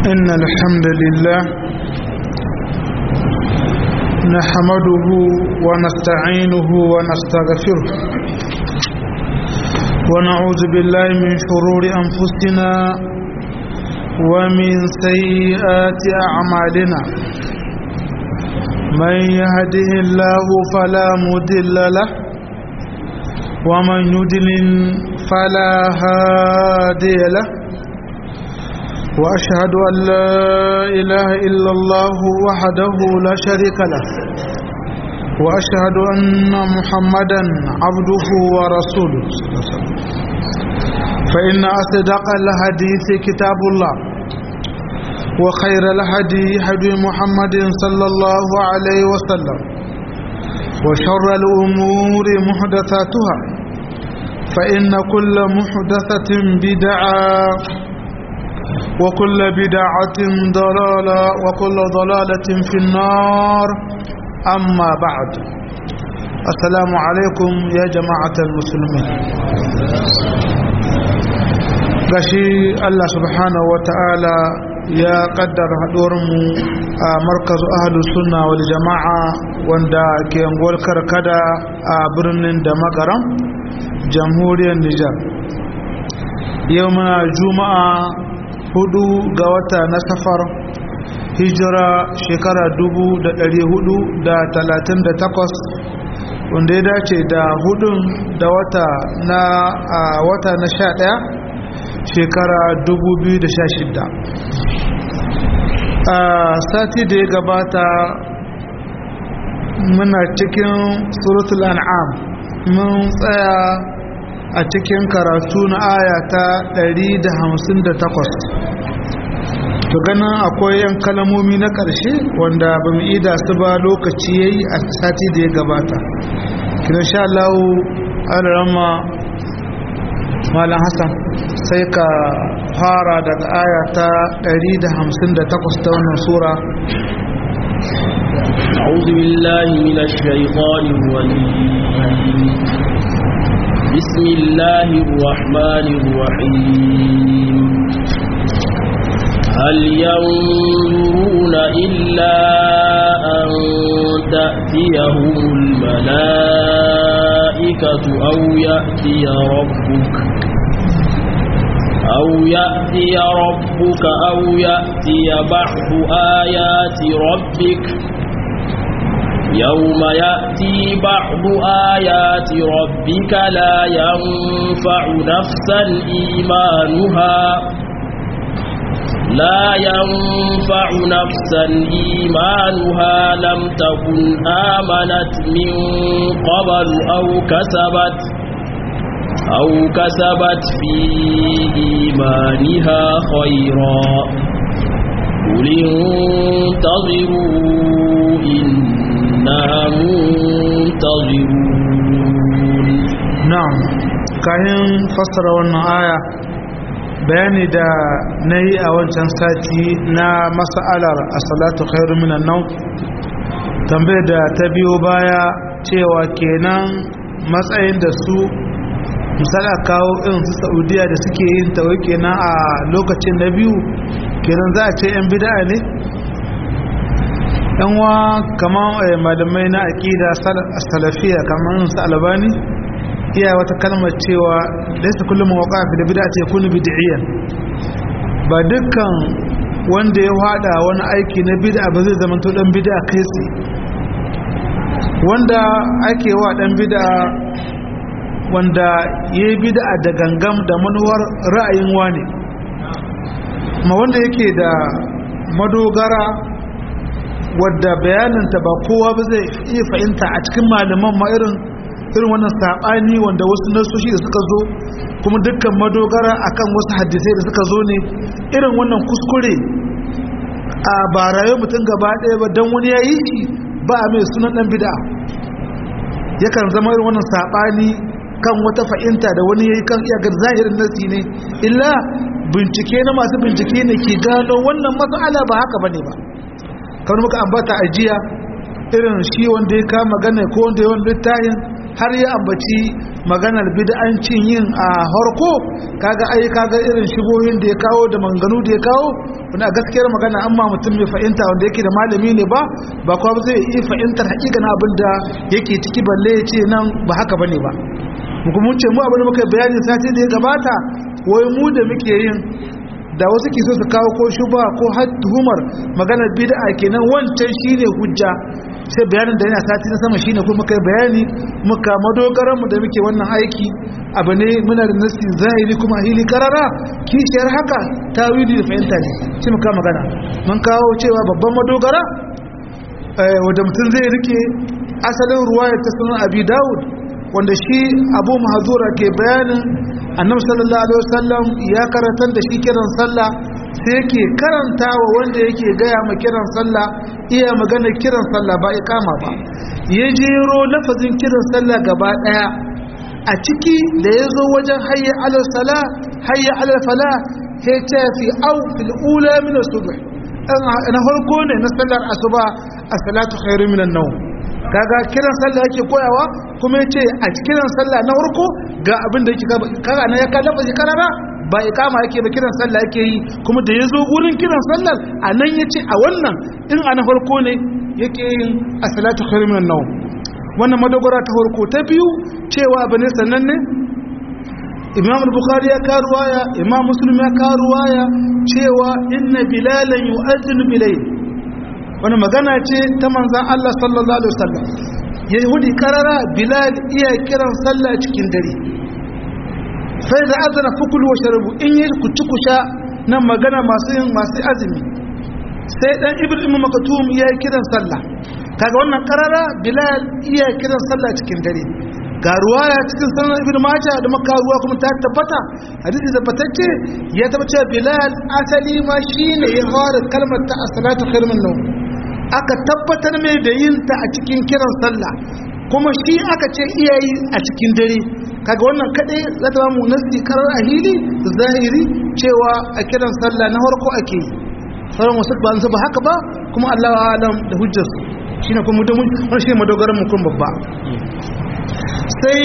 إن الحمد لله نحمده ونستعينه ونستغفره ونعوذ بالله من شرور أنفسنا ومن سيئات أعمالنا من يهده الله فلا مضل له ومن يضلل فلا هادي له وأشهد أن لا إله إلا الله وحده لا شريك له وأشهد أن محمدا عبده ورسوله فإن أصدق الحديث كتاب الله وخير الهدي هدي محمد صلى الله عليه وسلم وشر الأمور محدثاتها فإن كل محدثة بدعة وكل بدعة ضلالة وكل ضلالة في النار أما بعد السلام عليكم يا جماعة المسلمين gashi Allah subhanahu wa ta'ala ya kaddara haɗuwarmu a markazu ahalus sunna wal jama'a wanda ke yanguwar karkada a birnin da magaram jamhuriyar Nijar yau muna juma'a hudu ga wata na safar hijira shekara dubu da ɗari hudu da talatin da takwas wanda ya dace da hudun da wata na a wata na sha ɗaya shekara dubu biyu da sha shidda a sati da ya gabata muna cikin suratul an'am mun tsaya a cikin karatu na aya ta 158 to ganin akwai yan kalamomi na ƙarshe wanda ba mu ida su ba lokaci yayi a sati da ya gabata kina sha Allah alarama malam Hassan sai ka fara daga aya ta 158 ta wannan sura أعوذ بالله من الشيطان الرجيم بسم الله الرحمن الرحيم هل ينظرون إلا أن تأتيهم الملائكة أو يأتي ربك أو يأتي ربك أو يأتي بعض آيات ربك يوم يأتي بعض آيات ربك لا ينفع نفسا إيمانها لا ينفع نفسا إيمانها لم تكن آمنت من قبل أو كسبت أو كسبت في إيمانها خيرا قل انتظروا إنا منتظرون نعم kayan fassara wannan aya bayani da na yi a wancan sati na mas'alar a salatu khairu minan nau tambayar da ta biyo baya cewa kenan matsayin da su misali kawo irin su saudiya da suke yin tawai kenan a lokacin na biyu kenan za a ce 'yan bida'a ne yan wa kamar malamai na aƙida salafiya kamar su albani iya wata kalmar cewa laisa kullum mawaka fi da bid'a ce kunu bid'iyan ba dukkan wanda ya hada wani aiki na bid'a ba zai zama to dan bid'a kai tsaye wanda ake wa dan bid'a wanda yayi bid'a da gangam da manuwar ra'ayin wani ma wanda yake da madogara wadda bayananta ba kowa ba zai iya fahimta a cikin malaman ma irin irin wannan saɓani wanda wasu nasoshi da suka zo kuma dukkan madogara akan wasu hadisai da suka zo ne irin wannan kuskure a ba rayuwar mutum gaba ɗaya ba don wani ya yi shi ba a mai sunan ɗan bida yakan zama irin wannan saɓani kan wata fahimta da wani ya yi kan iya zahirin nasi ne illa bincike na masu bincike ne ke gano wannan matsala ba haka ba ne ba kamar muka ambata a jiya irin shi wanda ya kama gane ko wanda ya wani littayin har ya ambaci maganar bid'ancin yin a harko kaga ai kaga irin shigohin da ya kawo da manganu da ya kawo wanda gaskiyar magana amma mutum mai fahimta wanda yake da malami ne ba ba kuma zai iya fahimtar hakikanin abin da yake ciki balle ya ce nan ba haka bane ba kuma mun ce mu abin da muka bayani sati da ya gabata wai mu da muke yin da wasu ke so su kawo ko shuba ko tuhumar maganar bid'a kenan wancan shine hujja sai bayanin da yana sati na sama shine kuma kai bayani muka madogaran mu da muke wannan aiki abu ne muna da nasi zahiri kuma hili karara kishiyar haka tawili da fahimta ne shi muka magana mun kawo cewa babban madogara wanda mutum zai rike asalin ruwayar ta sunan abi dawud wanda shi abu mahazura ke bayanin annabi sallallahu alaihi wasallam ya karantar da shi kiran sallah sai yake karanta wa wanda yake gaya ma kiran sallah iya magana kiran sallah ba ikama ba ya jero lafazin kiran sallah gaba daya a ciki da ya zo wajen hayya alal sala hayya alal fala ya ce fi au fil ula min subh na farko ne na sallar asuba as-salatu khairu min an-nawm kaga kiran sallah yake koyawa kuma yace a kiran sallah na farko ga abin da yake kaga na ya ka lafazi karara ba ikama yake ba kiran sallah yake yi kuma da yazo gurin kiran sallar anan yace a wannan in a na farko ne yake yin as-salatu khairu min an-nawm wannan madogara ta farko ta biyu cewa bane sannan ne imam al-bukhari ya ka ruwaya imam muslim ya ka ruwaya cewa inna bilalan yu'adhdhinu bilayl wani magana ce ta manzan Allah sallallahu Alaihi wasallam yahudi karara bilal iya kiran sallah cikin dare sai da azana fukulu wa sharabu in yi kuci kusha nan magana masu yin masu azumi sai dan ibrahim makatum iya kiran sallah kaga wannan karara bilal iya kiran sallah cikin dare ga ruwaya cikin sanar ibn majah da maka ruwa kuma ta tabbata hadisi tabbatacce ya tabbata bilal asali ma shine ya fara kalmar ta as-salatu khairun min nawm aka tabbatar mai da yin ta a cikin kiran sallah kuma shi aka ce iyayi a cikin dare kaga wannan kadai za ta mu nasi karar a hili zahiri cewa a kiran sallah na farko ake yi sauran wasu ba su ba haka ba kuma Allah wa alam da hujjar shine kuma da mun shi madogaran mu kun babba sai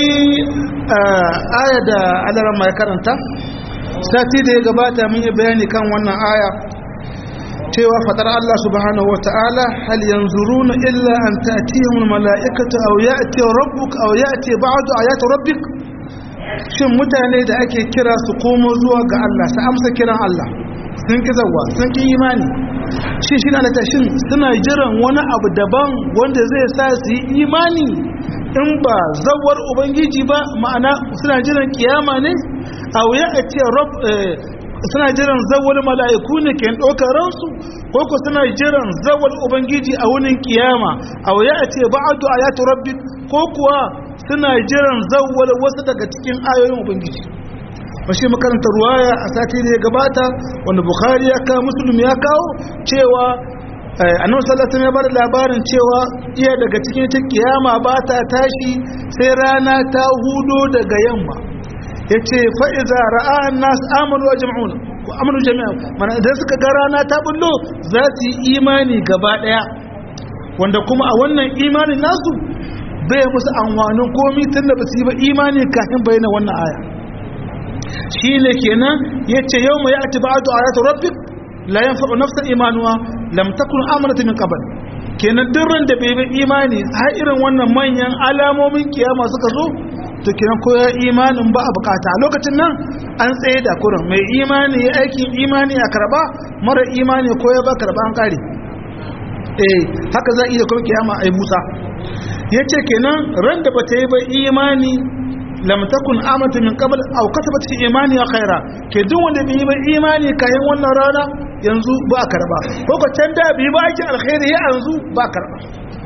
aya da Allah mai karanta sati da ya gabata mun yi bayani kan wannan aya cewa fatar Allah subhanahu wata'ala hal yanzuruna illa an ta'tiyahum mala'ikatu aw ya'ti rabbuk aw ya'ti ba'du ayati rabbik shin mutane da ake kira su komo zuwa ga Allah su amsa kiran Allah sun ki zawa sun ki imani shi shi na shin suna jiran wani abu daban wanda zai sa su yi imani in ba zawar ubangiji ba ma'ana suna jiran kiyama ne aw ya'ti rabb suna jiran zawal mala'iku ne ke ɗaukar ransu ko ku suna jiran zawal ubangiji a wunin kiyama a waya a ce ba'adu a yatu rabbi ko kuwa suna jiran zawal wasu daga cikin ayoyin ubangiji mashi makaranta ruwaya a sati da ya gabata wanda bukhari ya kawo musulmi ya kawo cewa annabi sallallahu ya bada labarin cewa iya daga cikin ta kiyama ba ta tashi sai rana ta hudo daga yamma ya ce fa'iza ra'a'an nasu amonu a jam'un ko amonu jami'a mana idan suka ga rana ta bullo za su yi imani gaba ɗaya wanda kuma a wannan imanin nasu bai musu amfanin komi tun da ba su yi ba imani kafin bayyana wannan aya shi ne kenan ya ce yau mai ati ba'adu a yata rabbik la yanfa'u nafsan imanuwa lam takun amanat min qabl kenan duk ran da bai bi imani har irin wannan manyan alamomin kiyama suka zo to kenan ko ya imanin ba a bukata a lokacin nan an tsaye da kurin mai imani ya aikin imani a karba mara imani ko ya ba karba an kare eh haka za a iya kuma kiyama ai musa ya ce kenan ran da bata yi ba imani lam takun amatu min qabl aw kasabat fi imani khaira ke duk wanda bai yi ba imani kayan wannan rana yanzu ba a karba ko ko can da bai ba ake alkhairi ya yanzu ba a karba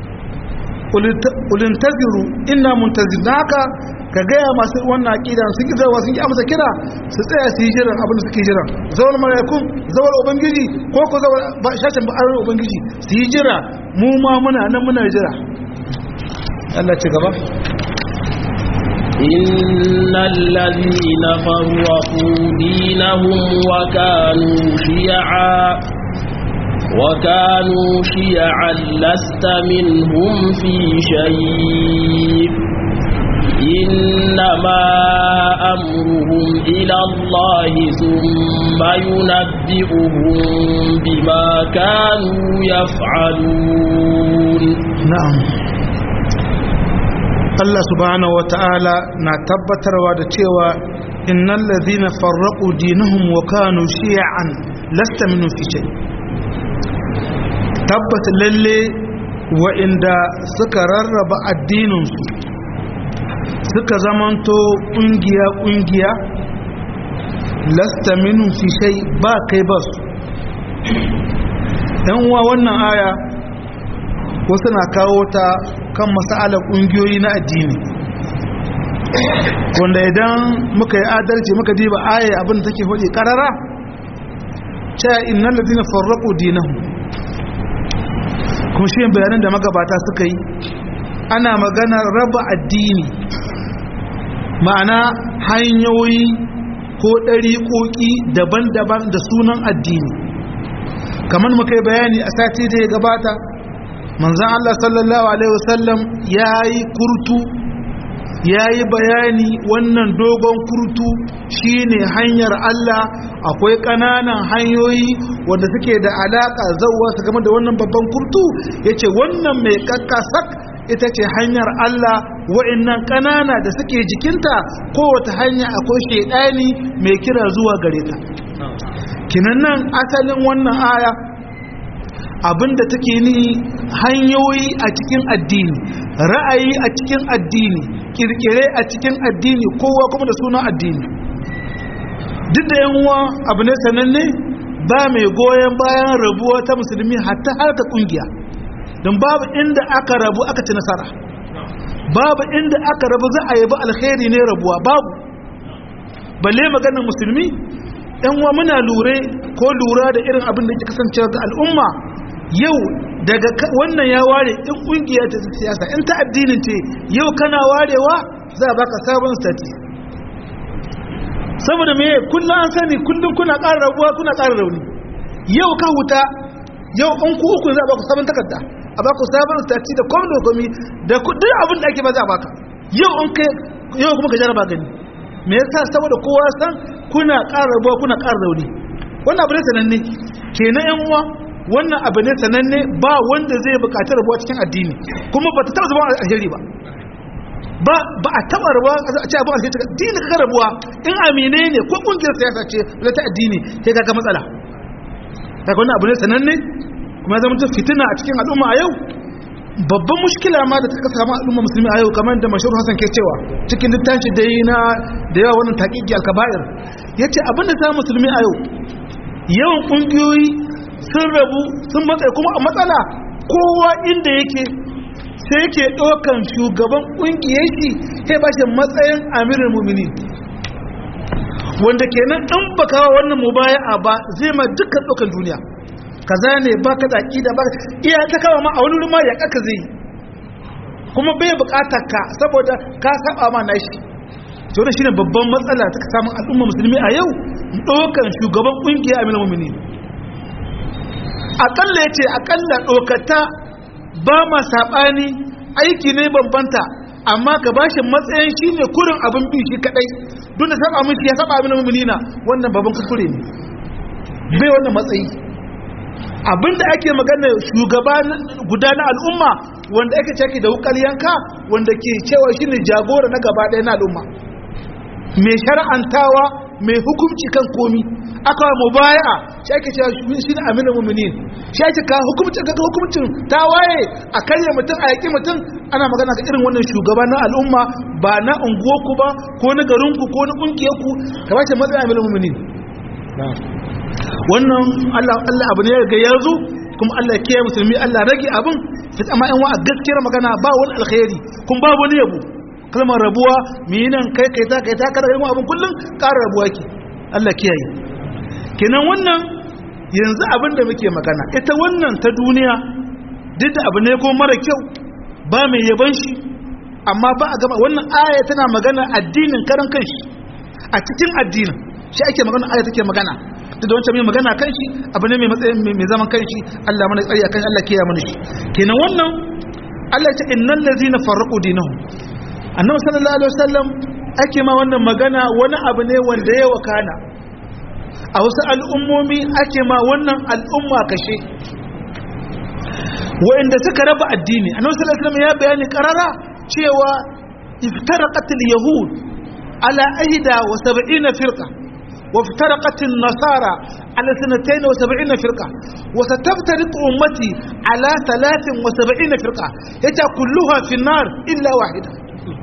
ulin taziru inna muntazir haka ka gaya masu wannan aƙida sun ƙi zawa sun ƙi amsa kira su tsaya su yi jiran abin da suke jiran zawar malakun zawar ubangiji ko ko zawar shashin ba'arar ubangiji su yi jira mu ma muna nan muna jira Allah ci gaba إن الذين فرقوا دينهم وكانوا شيعا وكانوا شيعا لست منهم في شيء إنما أمرهم إلى الله ثم ينبئهم بما كانوا يفعلون na'am Allah subhanahu wata'ala na tabbatarwa da cewa innal ladhina farraqu dinahum wa kanu shi'an lasta minhum fi shay tabbata lalle wa'inda suka rarraba addininsu suka zamanto kungiya kungiya lasta minhum fi shay ba kai ba su dan uwa wannan aya wasu na kawo ta kan masa'alar ƙungiyoyi na addini wanda idan muka yi adalci muka diba aya abin da take hudu karara cewa innan ladina farraqu dinahum kuma shi bayanan da magabata suka yi ana magana raba addini ma'ana hanyoyi ko ɗariƙoƙi daban-daban da sunan addini kamar muka yi bayani a sati da ya gabata manzan Allah sallallahu Alaihi wasallam ya yi kurtu ya yi bayani wannan dogon kurtu shine hanyar Allah akwai ƙananan hanyoyi wanda suke da alaƙa zauwa su game da wannan babban kurtu ya ce wannan mai kakkasak ita ce hanyar Allah wa'innan ƙanana da suke jikinta kowace hanya akwai shaidani mai kira zuwa gare ta kinan nan asalin wannan aya abinda take ni hanyoyi a cikin addini ra'ayi a cikin addini kirkire a cikin addini kowa kuma da sunan addini duk da yan uwa abu ne sananne ba mai goyon bayan rabuwa ta musulmi hatta harka kungiya don babu inda aka rabu aka ci nasara babu inda aka rabu za a yabi alkhairi ne rabuwa babu balle maganar musulmi yan uwa muna lure ko lura da irin abin da ke kasancewa ga al'umma yau daga wannan ya ware in kungiya ta siyasa in ta addinin ce yau kana warewa za a baka sabon stati saboda me kullum an sani kullum kuna ƙara rabuwa kuna ƙara rauni yau ka huta yau in ku uku za a baku sabon takarda a baku sabon stati da komi da komi da duk abin da ake ba za a baka yau in kai yau kuma ka jaraba gani me yasa saboda kowa san kuna ƙara rabuwa kuna ƙara rauni wannan abu ne sananne kenan yan uwa wannan abu ne sananne ba wanda zai bukaci rabuwa cikin addini kuma ba ta taba zama alheri ba ba ba a taba rabuwa a ce abu alheri addini ka rabuwa in amine ne ko kungiyar siyasa ce wala ta addini sai ka ga matsala kaga wannan abu ne sananne kuma ya zama ta fitina a cikin al'umma a yau babban mushkila ma da ta samu al'umma musulmi a yau kamar da mashhur Hassan ke cewa cikin littafi da yi na da yawa wannan taqiqi al-kaba'ir yace abin da ta musulmi a yau yawan kungiyoyi sun rabu sun matsayi kuma a matsala kowa inda yake sai yake ɗaukan shugaban ƙungiyar shi sai ba shi matsayin amirin mumini wanda kenan in ba kawo wannan mubaya'a ba zai ma dukkan ɗaukan duniya kaza ne ba ka zaƙi da ba iya ta kawo ma a wani ruma ya ƙaka zai kuma bai buƙatar ka saboda ka saba ma nashi to da shine babban matsala ta samun al'umma musulmi a yau ɗaukan shugaban ƙungiyar amirin mumini akalla ya ce akalla ɗaukata ba ma saɓani aiki ne bambanta amma ka ba shi matsayin shi ne kurin abin bi shi kaɗai don da saba mishi ya saba abin mummuna wannan babban kuskure ne bai wannan matsayi abinda ake magana shugaba guda na al'umma wanda ake caki da wukar yanka wanda ke cewa shi ne jagora na gaba ɗaya na al'umma mai shara'antawa mai hukunci kan komi aka wa mubaya'a shi ake cewa shi ne aminu muminin shi ake ka hukumcin ga hukumcin ta waye a karya mutum a yaƙi mutum ana magana ga irin wannan shugaba na al'umma ba na unguwarku ba ko na garinku ko na ƙungiyarku ka ba shi matsayin aminu muminin wannan Allah Allah abu ne ya ga yanzu kuma Allah ya kiyaye musulmi Allah rage abin fit amma in wa a gaskiyar magana ba wani alkhairi kuma ba wani yabo kalmar rabuwa mi nan kai kai ta kai ta kada irin abin kullum ƙara rabuwa ke Allah kiyaye kenan wannan yanzu abin da muke magana ita wannan ta duniya duk da abu ne ko mara kyau ba mai yaban shi amma ba a gaba wannan aya tana magana addinin karan kanshi a cikin addinin shi ake magana aya take magana duk da wancan mai magana kanshi abu ne mai matsayin mai zaman kanshi Allah mana tsari akan Allah kiyaye mana shi kenan wannan Allah ya ce innal ladzina farraqu dinahum annabi sallallahu alaihi wasallam ake ma wannan magana wani abu ne wanda ya wakana a wasu al'ummomi ake ma wannan al'umma kashe wa'inda suka raba addini annabi sallallahu alaihi wasallam ya bayani karara cewa iftaraqat al-yahud ala ahda wa sab'ina firqa wa iftaraqat an-nasara ala sanatayn wa sab'ina firqa wa sataftariqu ummati ala thalathin wa sab'ina firqa yace kulluha fi an-nar illa wahida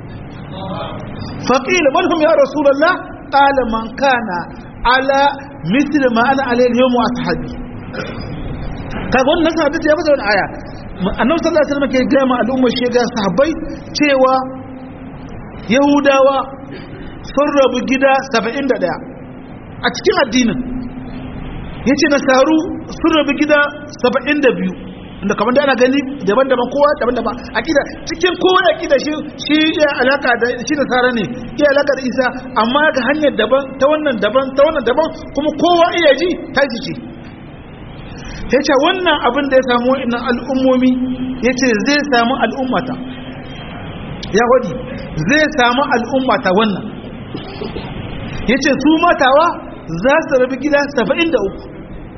فقيل من هم يا رسول الله قال من كان على مثل ما انا عليه اليوم واصحابي kaga wannan sahabi ya fasa wannan aya annabi sallallahu alaihi wasallam ke ga ma al'ummar shi ga sahabbai cewa yahudawa sun rabu gida 71 a cikin addinin yace nasaru sun rabu gida 72 inda kamar da ana gani daban-daban kowa daban-daban akida cikin kowa akida shi shi ya alaka da shi da sara ne ya alaka da isa amma ga hanyar daban ta wannan daban ta wannan daban kuma kowa iya ji ta ji ce ya ce wannan abin da ya samu wa'annan al'ummomi ya ce zai samu al'ummata ya wadi zai samu al'ummata wannan ya ce su matawa za su rabi gida 73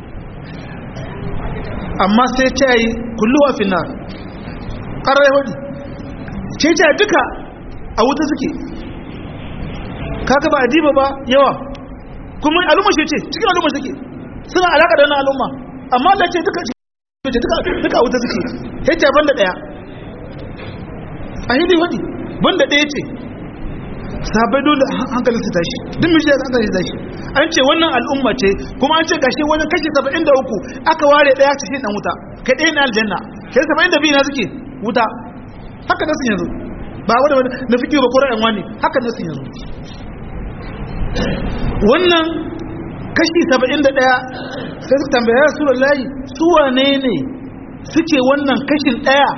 amma sai ta yi kulluwa finar ƙarar yahudi ce ce duka a wuta suke kaka ba a diba ba yawa kuma al'umma shi ce cikin al'umma suke suna alaƙa da wani al'umma amma da ce duka duka a wuta suke hejja banda ɗaya a hindi wadi banda ɗaya ce sabai dole hankalin su tashi duk mishi da hankalin su tashi an ce wannan al'umma ce kuma an ce gashi wani kashi 73 aka ware daya cikin dan wuta kai ɗaya na aljanna kai 72 na suke wuta haka nasu yanzu ba wanda wani na fiki ba kora yan wani haka nasu yanzu wannan kashi 71 sai suka tambaya rasulullahi su wane ne suke wannan kashin daya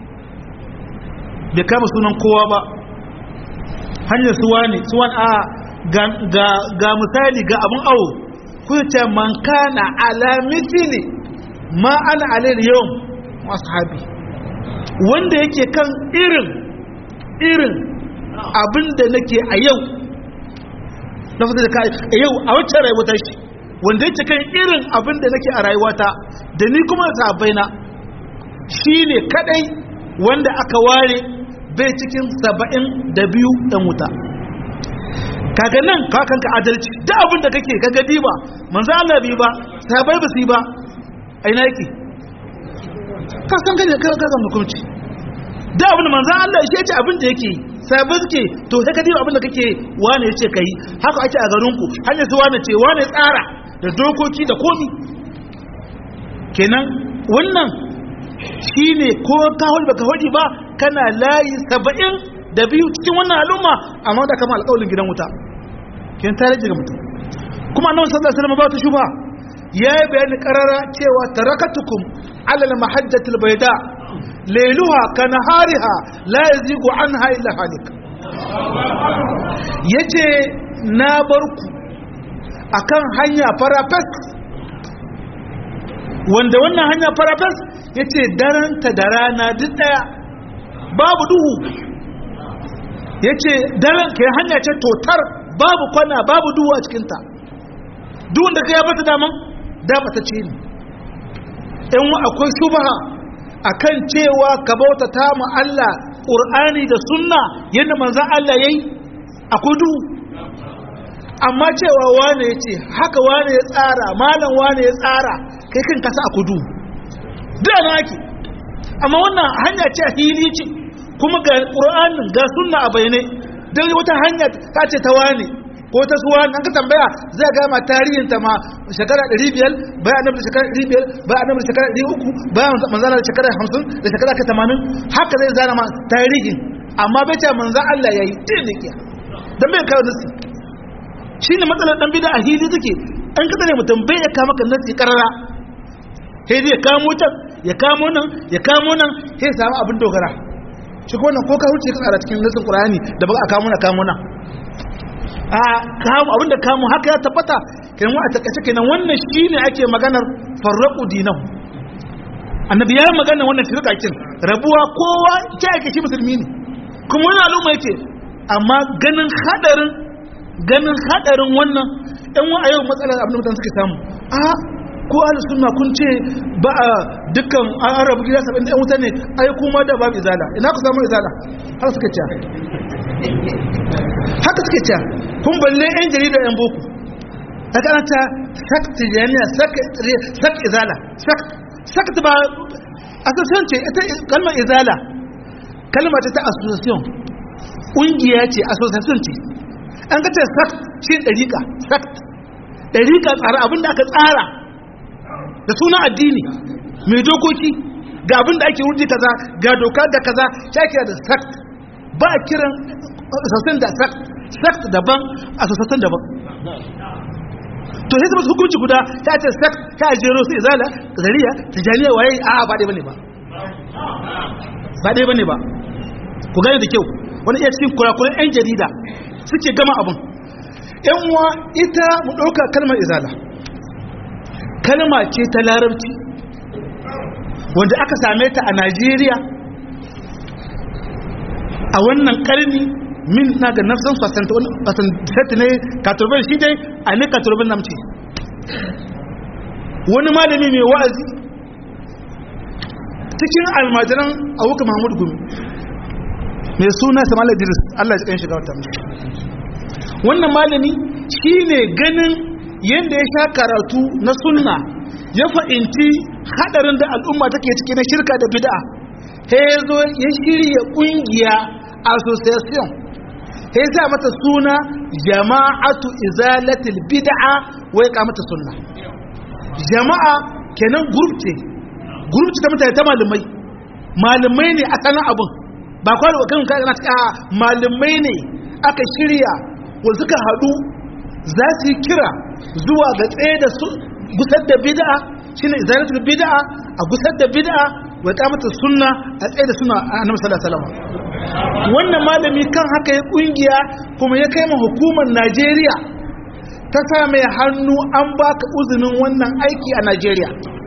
bai kama sunan kowa ba hanyar suwa ne suwan a ga misali ga abin awo kuce man kana alamiti ne ma ana alayar yawan masu habi wanda yake kan irin irin abin da nake a yau na fata da ka a yau a wacce rayuwata shi wanda yake kan irin abin da nake a rayuwata da ni kuma da sabaina shi ne kadai wanda aka ware bai cikin saba'in da biyu ɗan wuta kaga nan kakanka adalci da abin da kake kaga diba manzo Allah bi ba sahabbai ba su yi ba aina yake ka san kaje ka ga hukunci da abin da manzo Allah ya ce abin da yake sahabbai suke to sai ka diba abin da kake wane yace kai haka ake a garin ku hanyar su wane ce wane tsara da dokoki da komi kenan wannan shine ko ka hol baka hodi ba kana layi saba'in da biyu cikin wannan al'umma amma da kama alƙawalin gidan wuta kin tare ga mutum kuma annabi sallallahu alaihi wasallam ba ta shuba yayi bayani qarara cewa tarakatukum ala al-mahajjati al-bayda layluha kanahariha la yazigu anha illa halik yace na barku akan hanya farafas wanda wannan hanya farafas yace daranta da rana duk daya babu duhu yace daren kai hanya ce totar babu kwana babu duhu a cikinta duk wanda kai ya bata daman da bata ce ni in akwai shubha akan cewa ka bauta ta mu Allah Qur'ani da sunna yadda manzon Allah yayi akwai duhu amma cewa wane yace haka wane ya tsara malam wane ya tsara kai kan kasa akwai duhu da na ake amma wannan hanya ce hili ce kuma ga ƙur'anin ga sunna a bayanai don wata hanya ta ce ta wani ko ta suwa an ka tambaya zai gama tarihin ta ma shekara 500 bayan annabi da shekara 500 bayan annabi da shekara 300 bayan manzana da shekara 50 da shekara 80 haka zai zana ma tarihin amma bai ce manzan Allah yayi din ne kiya dan bai kawo nasi shine matsalar dan bid'a hili take an kada ne mutum bai ya kama kan nasi karara sai zai kamo can ya kamo nan ya kamo nan sai ya samu abin dogara shi ko wannan ko ka wuce ka tsara cikin nasin qur'ani da ba a kamo na kamo nan a kamo abin da kamo haka ya tabbata kenan a takaice kenan wannan shine ake maganar farraqu dinahu annabi ya magana wannan firqakin rabuwa kowa ke ake shi musulmi ne kuma wani al'umma yake amma ganin hadarin ganin hadarin wannan yan wa a yau matsalar abin da mutane suke samu a ko ahli sunna kun ce ba a dukkan arabu gida saba'in da yan wuta ne ai kuma da babu izala ina ku samu izala har suka ce haka suke ce kun balle yan jarida yan boko daga ana ta sakt jami'a sakt izala sakt ba association ce ita kalmar izala kalmar ta association ƙungiya ce association ce an ga ta sakt shi ɗariƙa sakt ɗariƙa tsara abinda aka tsara da suna addini mai dokoki ga abinda ake wurdi kaza ga doka da kaza ta kira da sakt ba a kiran association da sakt sakt daban association daban to sai zama hukunci guda ta ce sak ta jero su izala zariya tijaniya waye a ba dai bane ba ba dai bane ba ku gane da kyau wani iya cikin kurakuran yan jarida suke gama abun yan uwa ita mu ɗauka kalmar izala kalma ce ta larabci wanda aka same ta a najeriya a wannan karni min na ga nafsan fasanta ne katurban shi dai a ne katurban namci wani malami mai wa'azi cikin almajiran awuka mahmud gumi mai suna samal idris allah ya shiga wata wannan malami shi ne ganin yadda ya sha karatu na sunna ya fa'inci hadarin da al'umma take ciki na shirka da bid'a ya zo ya shirya kungiya association sai sa mata suna jama'atu izalatil bid'a wai ka mata sunna jama'a kenan group ce group ce ta mutane ta malamai malamai ne a sanan abun ba kwaro kan ka na ta malamai ne aka shirya wanda suka hadu za su yi kira zuwa ga tsaye da su gusar da bid'a shine izalatul bid'a a gusar da bid'a wai ka mata sunna a tsaye da sunna annabi sallallahu alaihi wasallam wannan malami kan haka ya kungiya kuma ya kai ma hukumar Najeriya ta sa mai hannu an baka uzinin wannan aiki a Najeriya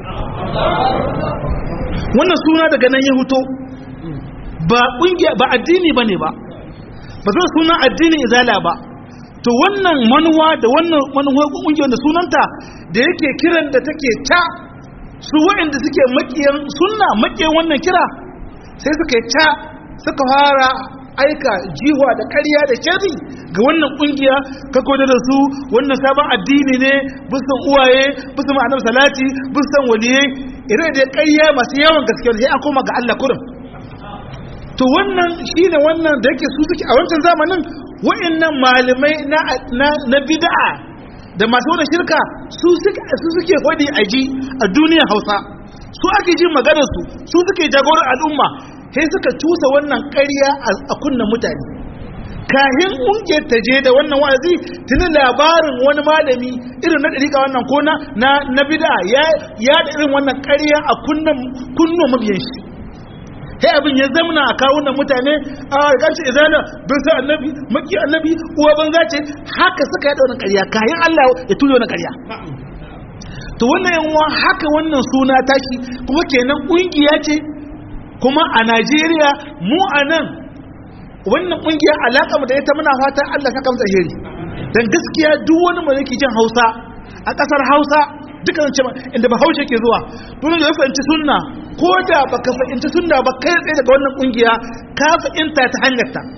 wannan suna daga nan ya huto ba kungiya ba addini bane ba ba zai suna addini izala ba to wannan manuwa da wannan manuwa kungiyar da sunanta da yake kiran da take ta su waɗanda suke makiyan sunna makiyan wannan kira sai suka yi ta suka fara aika jiwa da ƙarya da shari ga wannan ƙungiya ka koda da su wannan sabon addini ne bisan uwaye bisan ma'anar salati bisan waliyai irin da ƙarya masu yawan gaske sai an koma ga Allah kurin to wannan shine wannan da yake su suke a wancan zamanin wa'annan malamai na na bid'a da masu wannan shirka su suke su suke hodi aji a duniyar Hausa su ake jin maganar su su suke jagorar al'umma sai suka cusa wannan ƙarya a kunnan mutane kahin ƙungiyar ta je da wannan wa'azi tuni labarin wani malami irin na ɗariƙa wannan ko na na bida ya da irin wannan ƙarya a kunnan kunno mabiyan shi sai abin ya zamana a kawunan mutane a ƙarshe izana bin sa annabi maki annabi uwa banza ce haka suka yaɗa wannan ƙarya kayan Allah ya tuyo wannan ƙarya to wannan yanwa haka wannan suna tashi kuma kenan ƙungiya ce kuma a Najeriya mu a nan wannan kungiya alaƙa da ita muna fata Allah saka masa alheri dan gaskiya duk wani mai yake jin Hausa a ƙasar Hausa duka zan ce inda ba Hausa ke zuwa dole da fahimci sunna ko da baka fahimci sunna ba kai tsaye daga wannan kungiya ka fahimta ta hanyar ta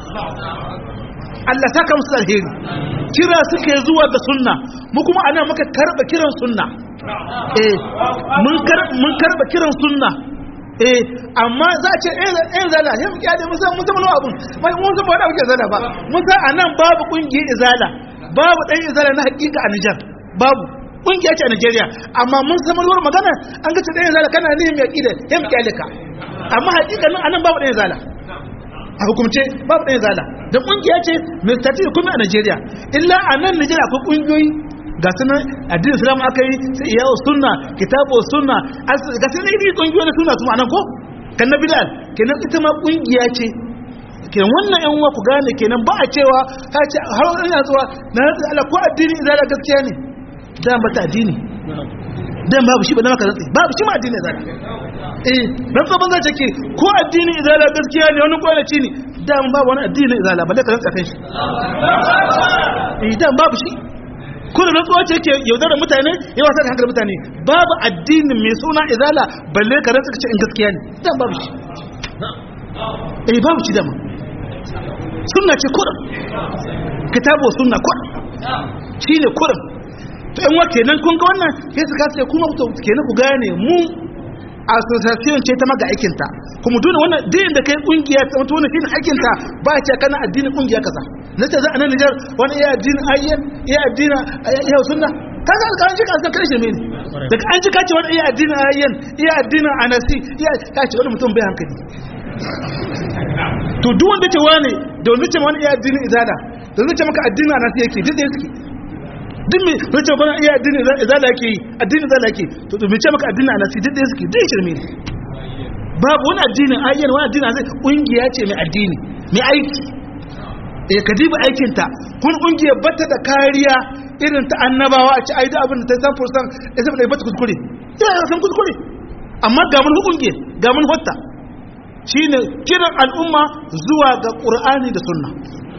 Allah saka musu alheri kira suke zuwa ga sunna mu kuma anan muka karba kiran sunna eh mun karba kiran sunna eh amma za a ce eh zala ya muke da musa musa mana abun mai mun san ba da muke zala ba musa anan babu kungiyar izala babu dan izala na hakika a Niger babu kungiya ce a Nigeria amma mun san mana magana an ga ce dan izala kana ne mai akida ya muke alika amma hakika nan anan babu dan izala a hukumce babu dan izala da kungiya ce mai stati kuma a Nigeria illa anan Nigeria akwai kungiyoyi ga su nan addinin islam aka yi sai iyawo sunna kitabu sunna ga su nan yi kungiyoyi sunna su ma'anan ko kan na bilal kenan ita ma kungiya ce kenan wannan yan uwa ku gane kenan ba a cewa ha ce har wani yana zuwa na rantsa Allah ko addini izala gaskiya ne dan ba ta addini dan babu shi ba na maka rantsi babu shi ma addini izala eh rantsa banza ce ke ko addini izala gaskiya ne wani kwanaci ne dan babu wani addini izala balle ka rantsa kan shi eh dan babu shi kuna rantsuwa ce ke yaudara mutane ya wasa da hankali mutane babu addini mai suna izala balle ka rantsa kace in gaskiya ne dan babu shi eh babu shi dama sunna ce kurum kitabu sunna kurum shine kurum to yan wake nan kun ga wannan sai su kasa kuma ku kenan ku gane mu association ce ta maga aikinta kuma dole wannan din da kai kungiya ta mutu wannan shine aikinta ba ya ce kana addinin kungiya kaza na ce za a nan Nijar wani iya addinin ayyan iya addinin iya sunna kaga an ji kan kan shirme ne daga an ji kace wani iya addinin ayyan iya addinin anasi iya kace wani mutum bai hankali to duk wanda ce wani da wanda ce wani iya addinin izada da wanda ce maka addinin anasi yake duk da yake duk mai wace bana iya addini zala yake yi addini zala yake to to mai ce maka addini ana si dai suke dai shirme ne babu wani addini ayyana wani addini zai kungiya ce mai addini mai aiki eh ka diba aikin ta kun kungiya bata da kariya irin ta annabawa a ci ai da abin da ta san fursan ya zama da bata kuskure ya san kuskure amma ga mun kungiya ga mun hotta shine kiran al'umma zuwa ga qur'ani da sunna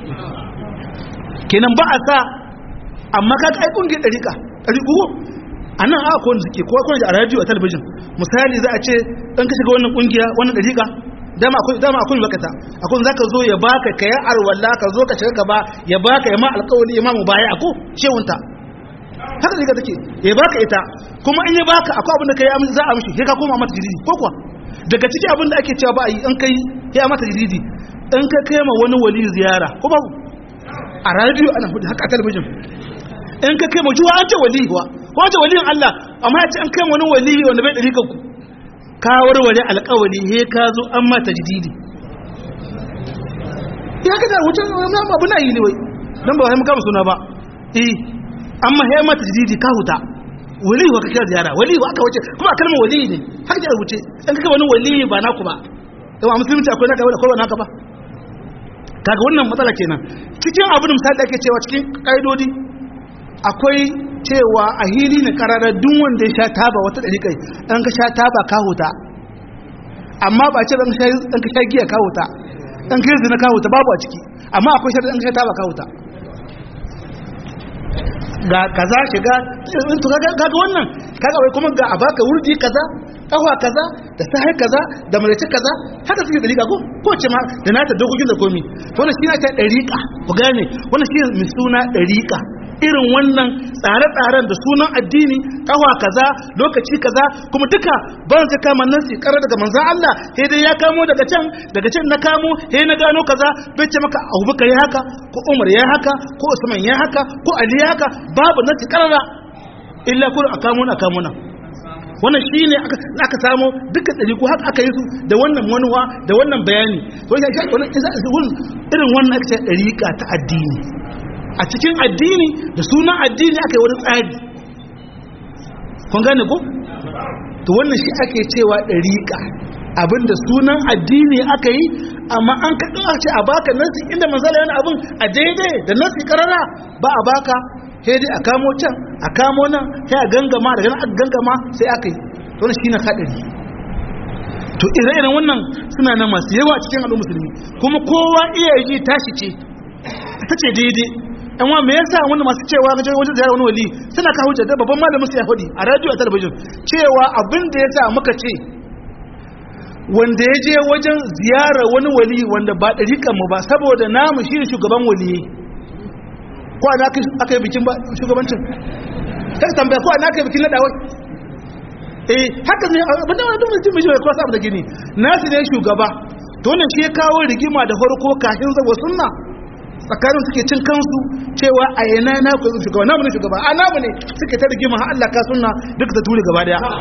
kenan ba a sa amma ka ga aikun gida dariƙa dariƙu a nan aka kowane suke kowa kowane a radio a talabijin misali za a ce ɗan ka shiga wannan ƙungiya wannan dariƙa dama akwai dama akwai bakata akwai zaka zo ya baka kai arwalla ka zo ka shiga gaba ya baka ya ma alƙawari ya ma mu baya ako shehunta haka dariƙa take ya baka ita kuma in ya baka akwai abin da kai za a mishi sai ka koma mata jiridi ko kuwa daga ciki abin da ake cewa ba a yi in kai ya mata jiridi in ka kai ma wani wali ziyara ko ba a radio ana hudu haka a talabijin in ka kai majuwa an ce wali wa ko ce waliyin Allah amma ya ce an kai wani wali wanda bai dari kanku ka warware alƙawari he ka zo an ma tajdidi ya ka da wucin abu na yi ne wai dan ba mu kama suna ba eh amma he ma tajdidi ka huta wali wa ka kira ziyara wali wa aka wuce kuma kalmar wali ne haka da wuce in ka kai wani wali ba naku ba yawa musulunci akwai naka akwai naka ba kaga wannan matsala kenan cikin abin misali da ake cewa cikin kaidodi akwai cewa a hili ne kararar duk wanda ya sha taba wata ɗariƙai ɗan ka sha taba ka huta amma ba ce ɗan ka sha giya ka huta ɗan ka yi zina ka huta babu a ciki amma akwai shi ɗan ka sha taba ka huta ga kaza shiga to kaga wannan kaga wai kuma ga a baka wurdi kaza kafa kaza da sahai kaza da malaci kaza haka suke dariƙa ko ko ce ma da nata dokokin da komi wannan shi na ta dariƙa ku gane wannan shi mai suna dariƙa irin wannan tsare-tsaren da sunan addini kawa kaza lokaci kaza kuma duka ban ta kama nasi karar daga manzan Allah sai dai ya kamo daga can daga can na kamo sai na gano kaza bai ce maka Abubakar ya haka ko Umar ya haka ko Usman ya haka ko Ali ya haka babu nasi karara illa kun akamo na kamo na wannan shine aka aka samu dukkan dari ko haka aka yi su da wannan manuwa da wannan bayani wannan irin wannan aka ce dariƙa ta addini a cikin addini da sunan addini aka yi wani tsari kun gane ko? to wannan shi ake cewa ɗariƙa abinda sunan addini aka yi amma an kaɗin a ce a baka nasi inda manzala yana abin a daidai da nasi ƙarara ba a baka sai dai a kamo can a kamo nan sai a gangama daga nan a gangama sai aka yi wannan shi na haɗari to ire-iren wannan suna nan masu yawa cikin al'ummar musulmi kuma kowa iya yi tashi ce ta ce daidai yan wa me yasa wanda masu cewa ga wajen ziyara wani wali suna kawo hujja da babban malamin su ya faɗi a radio a talabijin cewa abin da yasa muka ce wanda ya je wajen ziyara wani wali wanda ba ɗariƙan mu ba saboda namu shi shugaban wali ko ana aka yi bikin shugabancin kai tambaya ko ana aka yi bikin naɗawai eh haka ne abin da wani mutum mai shi kwasa abu da gini nasu ne shugaba to wannan shi ya kawo rigima da farko kafin zabo sunna tsakanin suke cin kansu cewa a yana na ku shugaba namu ne shugaba a namu ne suke ta rigima har Allah ka sunna duk ta ture gaba daya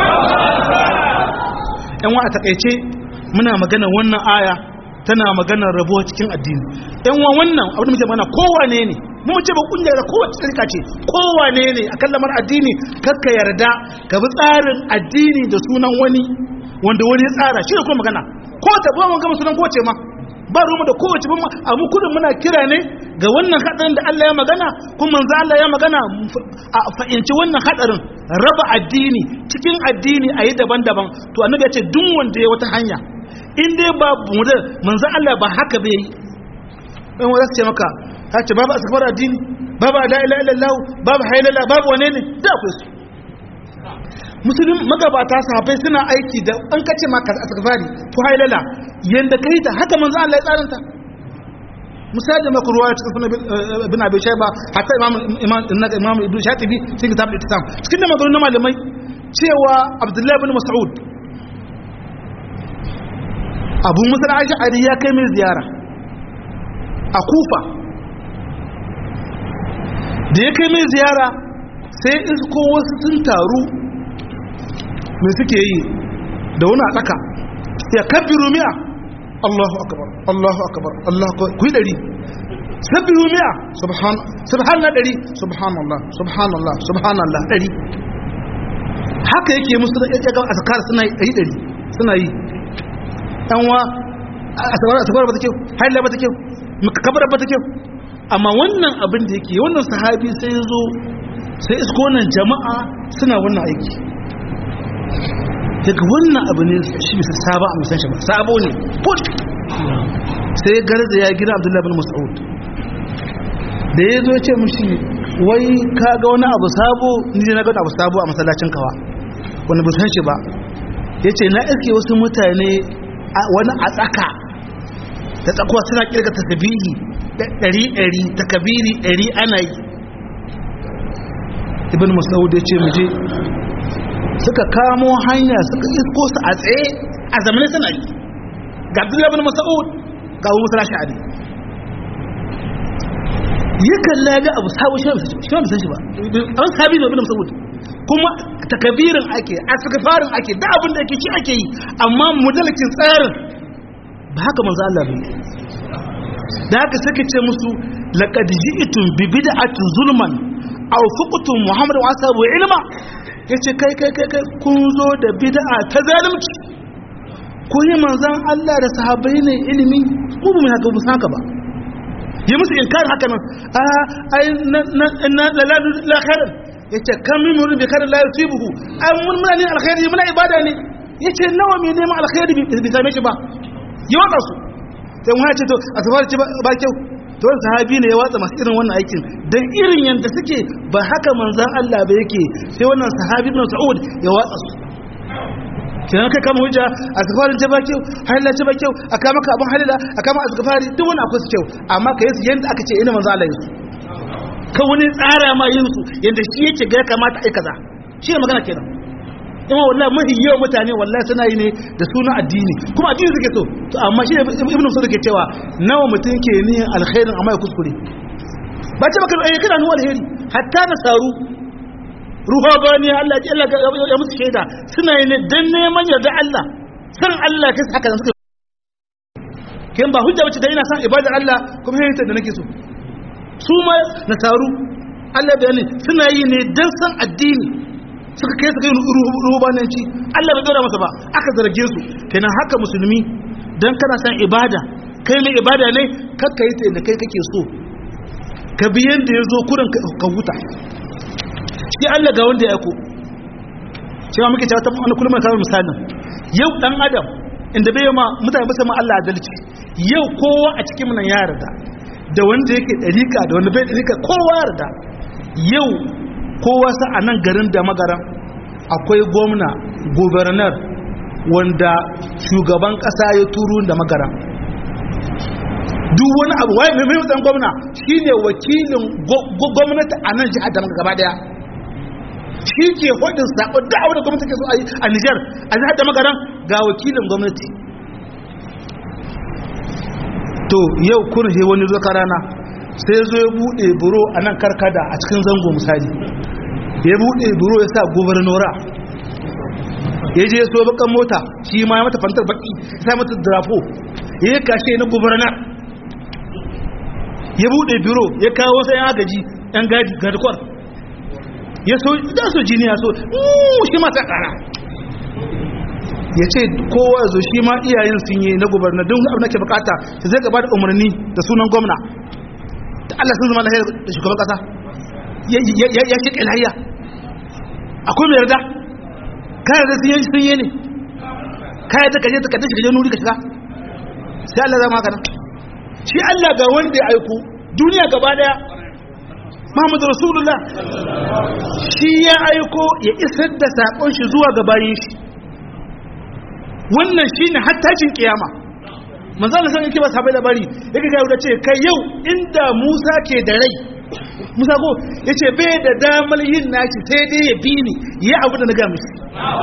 yan wa a takaice muna magana wannan aya tana maganar rabuwa cikin addini yan wa wannan abin da muke mana kowane ne mu ce ba kungiyar da kowace tsarka ce kowane ne akan lamar addini kakka yarda ka bi tsarin addini da sunan wani wanda wani ya tsara shi ne kuma magana ko ta ba mun gama sunan kowace ma ba rumu da kowace ban a mu kudin muna kira ne ga wannan hadarin da Allah ya magana kuma manzo Allah ya magana a fa'inci wannan hadarin raba addini cikin addini a yi daban-daban to annabi ya ce duk wanda ya wata hanya in dai ba mudan manzan Allah ba haka bai yi ɗan wanda su ce maka ta ce babu asakbar addini babu la ilaha illallah babu hailala babu wane ne da akwai su musulun magabata sahabbai suna aiki da an kace maka asakbari ko hailala yanda kai ta haka manzan Allah ya tsaranta misali maka ruwa cikin sunan bin abi shayba hatta imam imam imam ibn shatibi cikin kitab al-ittisam cikin da maganganun malamai cewa abdullahi bin mas'ud abu musa ash'ari ya kai mai ziyara a kufa da ya kai mai ziyara sai isko wasu sun taru mai suke yi da wani a tsaka ya kabbiru mi'a Allahu akbar Allahu akbar Allah ku yi dari sabbihu mi'a subhan subhanallah dari subhanallah subhanallah subhanallah dari haka yake musu da yake ga azkar suna yi dari suna yi dan wa asbar asbar ba take haila ba take kabara ba take amma wannan abin da yake wannan sahabi sai zo sai isko nan jama'a suna wannan aiki daga wannan abu ne shi bisa saba a musan shi ba sabo ne put sai garza ya gina abdullahi bin mas'ud da ya zo ce mushi wai ka ga wani abu sabo ni na ga abu sabo a masallacin kawa wani busan shi ba ya ce na iske wasu mutane wani a tsaka da tsakuwa suna kirga tasbihi ɗari ɗari takabiri ɗari ana yi ibn mas'ud ya ce mu je suka kamo hanya suka isko su a tsaye a zamanin suna yi ga abdullahi bin mas'ud ga abu musa sha'ari yi kalla ga abu sabu shi ba san shi ba an sabi da bin mas'ud kuma takabirin ake asgfarin ake da abin da yake shi ake yi amma mudalakin tsarin ba haka manzo Allah bai da haka suka ce musu laqad ji'tum bi bid'atin zulman aw fuqtum muhammad wa ashabu ilma ya ce kai kai kai kai kun zo da bid'a ta zalunci ko yi manzan Allah da sahabbai ne ilimi ko ba mu haka ba haka ba yi musu inkar haka nan a ai na na la la khairan yace kam min murin bi khairin la yusibuhu ai mun muna ne alkhairi muna ibada ne yace nawa me neman alkhairi bi same shi ba yi waka su sai mun ce to asfar ce ba kyau to wani sahabi ne ya watsa masu irin wannan aikin don irin yadda suke ba haka manzan Allah ba yake sai wannan sahabi ibn Sa'ud ya watsa su kenan kai kama hujja a safarin ce ba kyau halila ce ba kyau a kama ka abin halila a kama a safari duk wani akwai su kyau amma ka yi su yadda aka ce ina manzan Allah yi su ka wani tsara ma yin su yadda shi yake ga ya kamata a kaza shi ne magana kenan ima wallahi mafi yawan mutane wallahi suna yi ne da suna addini kuma addini suke so to amma shi ibnu musa ke cewa nawa mutum ke niyyar alkhairin amma ya kuskure ba ce baka eh kana nuwa alheri hatta da saru ruha bani Allah ji Allah ya musu shaida suna yi ne dan neman yarda Allah san Allah kai haka da suke kin ba hujja bace da ina san ibadar Allah kuma yayin da nake so su ma nasaru Allah bayani suna yi ne dan san addini suka kai suka yi rubananci Allah bai dora masa ba aka zarge su kenan haka musulmi dan kana san ibada kai mai ibada ne kakka yi ta inda kai kake so ka bi yanda ya zo kurin ka huta shi Allah ga wanda ya ko cewa muke cewa ta wani kullum kamar misalin yau dan adam inda bai ma mutane ba ma Allah adalci yau kowa a cikin mu nan ya yarda da wanda yake dariƙa da wanda bai dariƙa kowa ya yarda yau kowa sa a nan garin da magaran akwai gwamna gubernar wanda shugaban kasa ya turu da magaran duk wani abu waye mai mai gwamna shine wakilin gwamnati a nan jihar da gaba daya shi ke hudun sako da abu da gwamnati ke so a yi a Nijar a jihar da magaran ga wakilin gwamnati to yau kun he wani zo rana sai zo ya bude buro a nan karkada a cikin zango misali ya bude buro ya sa gubernora ya je so bakan mota shi ma ya mata fantar baki ya sa mata drafo ya yi kashe na gubernar ya bude biro ya kawo sai yan agaji yan gadi garkwar ya so da so jini ya so shi ma ta kara ya ce kowa zo shi ma iyayen sun yi na gubernar don abin da ke bukata ta zai gaba da umarni da sunan gwamna ta Allah sun zama lahiyar da shugaban kasa ya shi ƙilhayya akwai mai yarda ka yarda sun yi sun yi ne kai ta kaje ta kaje ka je nuri ka shiga sai Allah zama haka nan shi Allah ga wanda ya aiko duniya gaba daya Muhammadu Rasulullah shi ya aiko ya isar da sakon shi zuwa ga bayin shi wannan shine hattacin kiyama manzo Allah san yake ba sabai labari yake ga da ce kai yau inda Musa ke da rai Musa ko yace bai da damar yin nashi sai dai ya bi ni yi abu da na ga mishi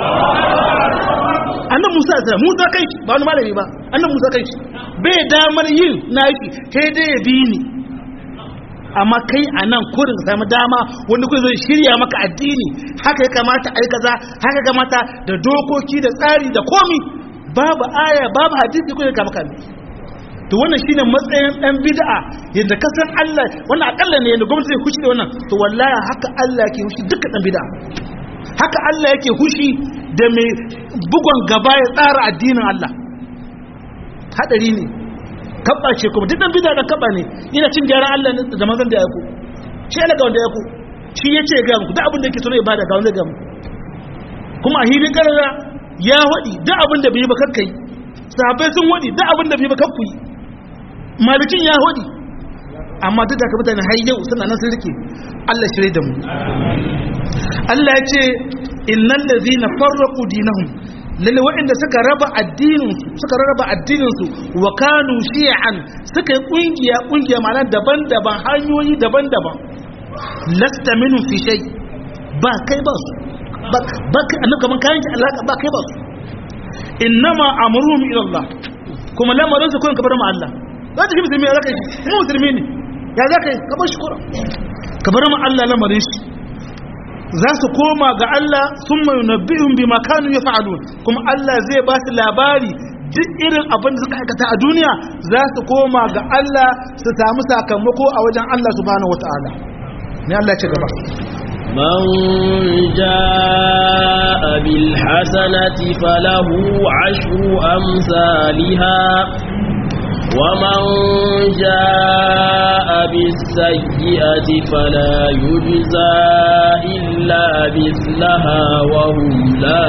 annan Musa sai Musa kai ba wani malami ba annan Musa kai bai damar yin nashi sai dai ya bi ni amma kai a nan kurin ka samu dama wanda kuma zai shirya maka addini haka ya kamata a yi kaza haka ya kamata da dokoki da tsari da komi babu aya babu hadisi kuma ya kama kame to wannan shine matsayin dan bid'a yadda ka san Allah wannan akalla ne yadda gwamnati zai hushi da wannan to wallahi haka Allah yake hushi duka dan bid'a haka Allah yake hushi da mai bugon gaba ya tsara addinin Allah hadari ne kabba ce kuma duk dan bid'a da kabba ne yana cin gyaran Allah ne da manzon da ya ku shi Allah ga wanda ya ku shi yace ga muku duk abin da yake so ya bada ga wanda ga muku kuma a hilin karara ya wadi duk abin da bai ba kakkai sahabbai sun wadi duk abin da bai ba kakku yi malikin ya wadi amma duk da ka mutane har yau suna nan sun rike Allah shirye da mu Allah ya ce innal ladzina farraqu dinahum lalle waɗanda suka raba addininsu suka raba addininsu wa kanu shi'an suka yi kungiya kungiya ma'ana daban-daban hanyoyi daban-daban lasta minhum fi shay ba kai ba su ba kai annabi kaman kayan ki alaka ba kai ba su innama amruhum ila Allah kuma lamarin su kun kabar ma Allah za ta shi musulmi ya zaka yi mu musulmi ne ya zaka yi ka bar shi kura ka bar ma Allah lamarin shi za su koma ga Allah sun mai nabi'un bi makanu ya fa'alun kuma Allah zai ba su labari duk irin abin da suka aikata a duniya za su koma ga Allah su samu sakamako a wajen Allah subhanahu wata'ala ne Allah ce gaba من جاء بالحسنة فله عشر أمثالها ومن جاء بالسيئة فلا يجزى إلا مثلها وهم لا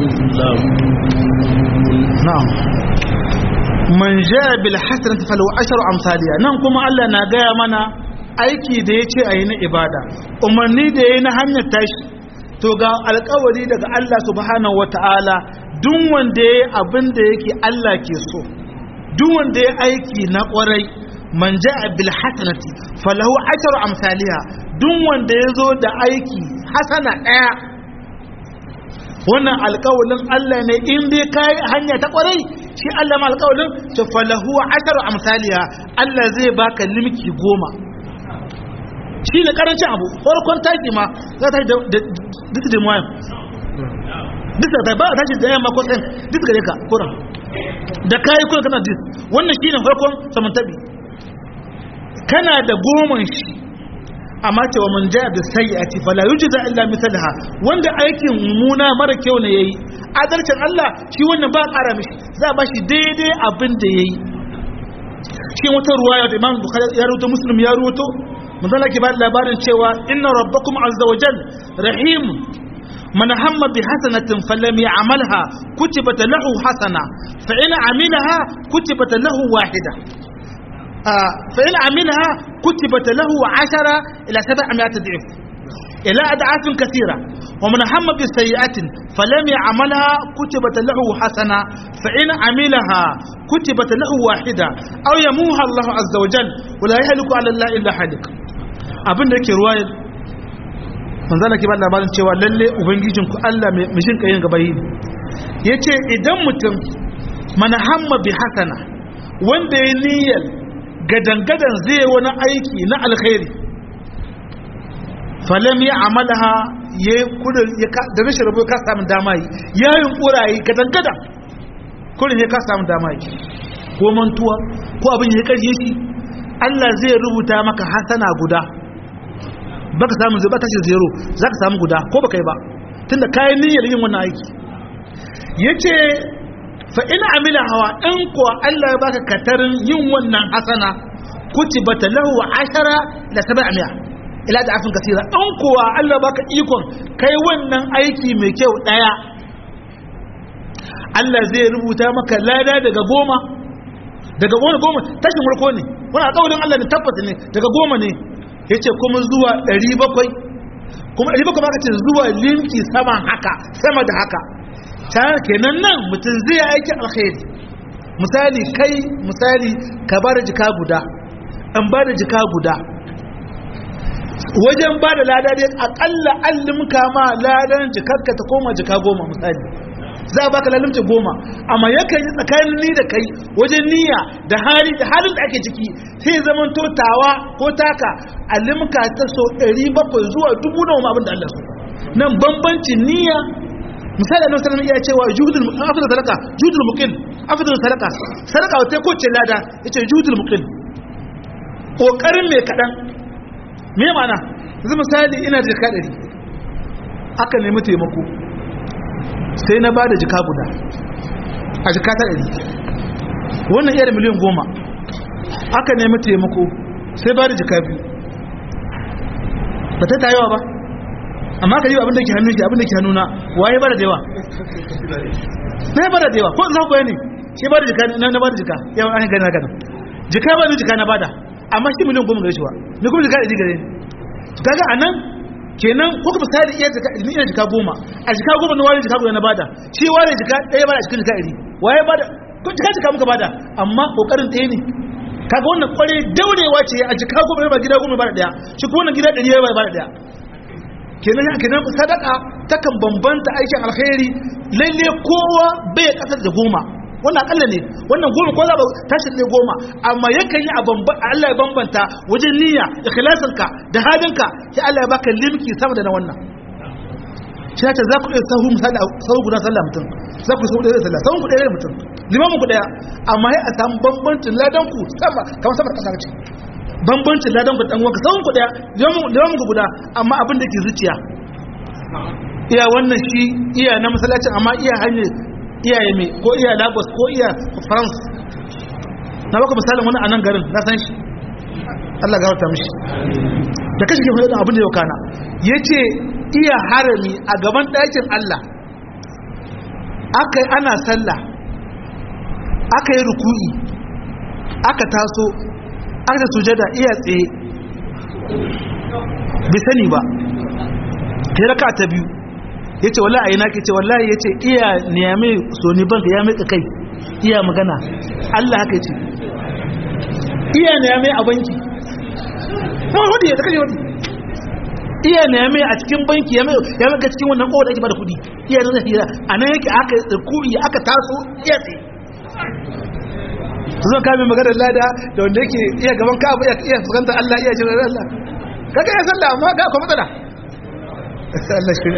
يظلمون نعم من جاء بالحسنة فله عشر أمثالها نعم كما الله نقايا منا aiki da ya ce a yi na ibada umarni da ya yi na hanyar tashi to ga alkawari daga Allah subhanahu wata'ala duk wanda ya yi abin da yake Allah ke so duk wanda ya aiki na kwarai man ja'a bil hasanati falahu asharu amsaliha duk wanda ya zo da aiki hasana daya wannan alƙawalin Allah ne in dai kai hanya ta kwarai shi Allah ma alƙawalin to falahu asharu amsaliha Allah zai baka limki goma shi ne karancin abu farkon taki ma za ta da duk da muwayan duk da ba ta shi da yamma ko sai duk gare ka kuran da kayi kuma kana dis wannan shine farkon samantabi kana da goman shi amma ce wa man jaa bi sayyi'ati fala yujza illa mithlaha wanda aikin muna mara kyau ne yayi adalcin Allah shi wannan ba ƙara mishi za ba shi daidai abin da yayi shi wata ruwaya da Imam Bukhari ya rawaito Muslim ya rawaito manzo ke ba labarin cewa inna rabbakum azza wa jal rahim من هم بحسنة فلم يعملها كتبت له حسنة فإن عملها كتبت له واحدة آه فإن عملها كتبت له عشرة إلى سبعمائة ضعف إلى أضعاف كثيرة ومن هم بسيئة فلم يعملها كتبت له حسنة فإن عملها كتبت له واحدة أو يموها الله عز وجل ولا يهلك على الله إلا حدك أبن ذلك رواية manzana ke ba labarin cewa lalle ubangijinku Allah mai mishin kayin gaba yi ya ce idan mutum mana hamma bi hasana wanda ya niyyar gadangadan zai wani aiki na alkhairi falam ya amalaha ya yi kudin da rashin rabu ka samun dama yi ya yi kurayi gadangadan kudin ya ka samun dama yi ko mantuwa ko abin ya karye shi Allah zai rubuta maka hasana guda baka samu zai bata shi zero za ka samu guda ko baka yi ba tunda kayan niyyar yin wannan aiki yace fa in amila hawa in kuwa Allah ya baka katarin yin wannan hasana kutibata lahu ashara la sab'a ila da afin kasira in kuwa Allah baka ikon kai wannan aiki mai kyau daya Allah zai rubuta maka lada daga goma daga goma goma tashin farko ne wani alƙawarin Allah ne tabbata ne daga goma ne yace kuma zuwa 700 kuma 700 ba ka ce zuwa limki sama haka sama da haka ta kenan nan mutum zai aiki alkhairi misali kai misali ka bada jika guda an bada jika guda wajen bada lada dai akalla allimka ma ladan jikarka ta koma jika goma misali za a baka lalimta goma amma yakan yi tsakanin ni da kai wajen niyya da hali da halin da ake ciki sai zaman totawa ko taka alimka ta so 700 zuwa dubu na abin da Allah so nan bambancin niyya misali annabi sallallahu alaihi wasallam ya cewa juhudul afdal sadaka juhudul muqil afdal sadaka sadaka wata ko ce lada yace juhudul muqil kokarin mai kadan me ma'ana yanzu misali ina da jika 100 aka nemi taimako sai na bada jika guda a jika ta 100 wannan iya da miliyan goma aka nemi taimako sai bada jika biyu ba ta tayewa ba amma ka yi abin da ke hannun shi abin da ke hannuna waye bada da yawa na ya bada da yawa ko za ku ne shi bada jika na bada jika yawan an gani haka nan jika ba ni jika na bada amma shi miliyan goma gare shi ba ni kuma jika ɗari gare ni kaga a nan kenan ko ka misali iya jika ni ina jika goma a jika goma na wani jika guda na bada shi wani jika ɗaya bada a cikin jika ɗari waye bada ko jika jika muka bada amma kokarin ɗaya ne kaga wannan kware daurewa ce a jika goma ba gida goma ba da ɗaya shi kuma wannan gida ɗari ya ba da ɗaya kenan kenan sadaka takan bambanta aikin alkhairi lalle kowa bai kasar da goma wannan akalla ne wannan goma ko za ba tashi ne goma amma yakan yi a Allah ya bambanta wajen niyya ikhlasinka da hadinka sai Allah ya baka limki sama da na wannan shi ta za ku iya sahu misali sahu guda sallah mutum za ku sahu ɗaya sallah sahun ku ɗaya mutum limamin ku ɗaya amma sai a samu bambancin ladan ku sama kamar sama da ƙasa ce bambancin ladan ku dan wanka sahun ku ɗaya limamin ku guda amma abin da ke zuciya iya wannan shi iya na masallacin amma iya hanyar iyaye mai ko iya lagos ko iya france na baka misalin wani a nan garin na san shi allah gawarta mishi da kashi ke faɗin abin da yau kana ya ce iya harami a gaban ɗakin allah aka yi ana sallah aka yi ruku'i aka taso aka da sujada iya tsaye bai sani ba ta raka ta biyu ya ce wallahi aina ke ce wallahi ya ce iya niyame soni banka ya meka kai iya magana Allah haka ce iya niyame a banki kuma hudu ya ta kashe hudu iya niyame a cikin banki ya meka cikin wannan kowa da ake bada kudi iya nuna hira a nan yake aka kuri aka taso iya tsaye su zo kame maganar lada da wanda yake iya gaban ka iya fuskantar Allah iya jirar Allah kaga ya sallah amma ga kuma matsala Allah shi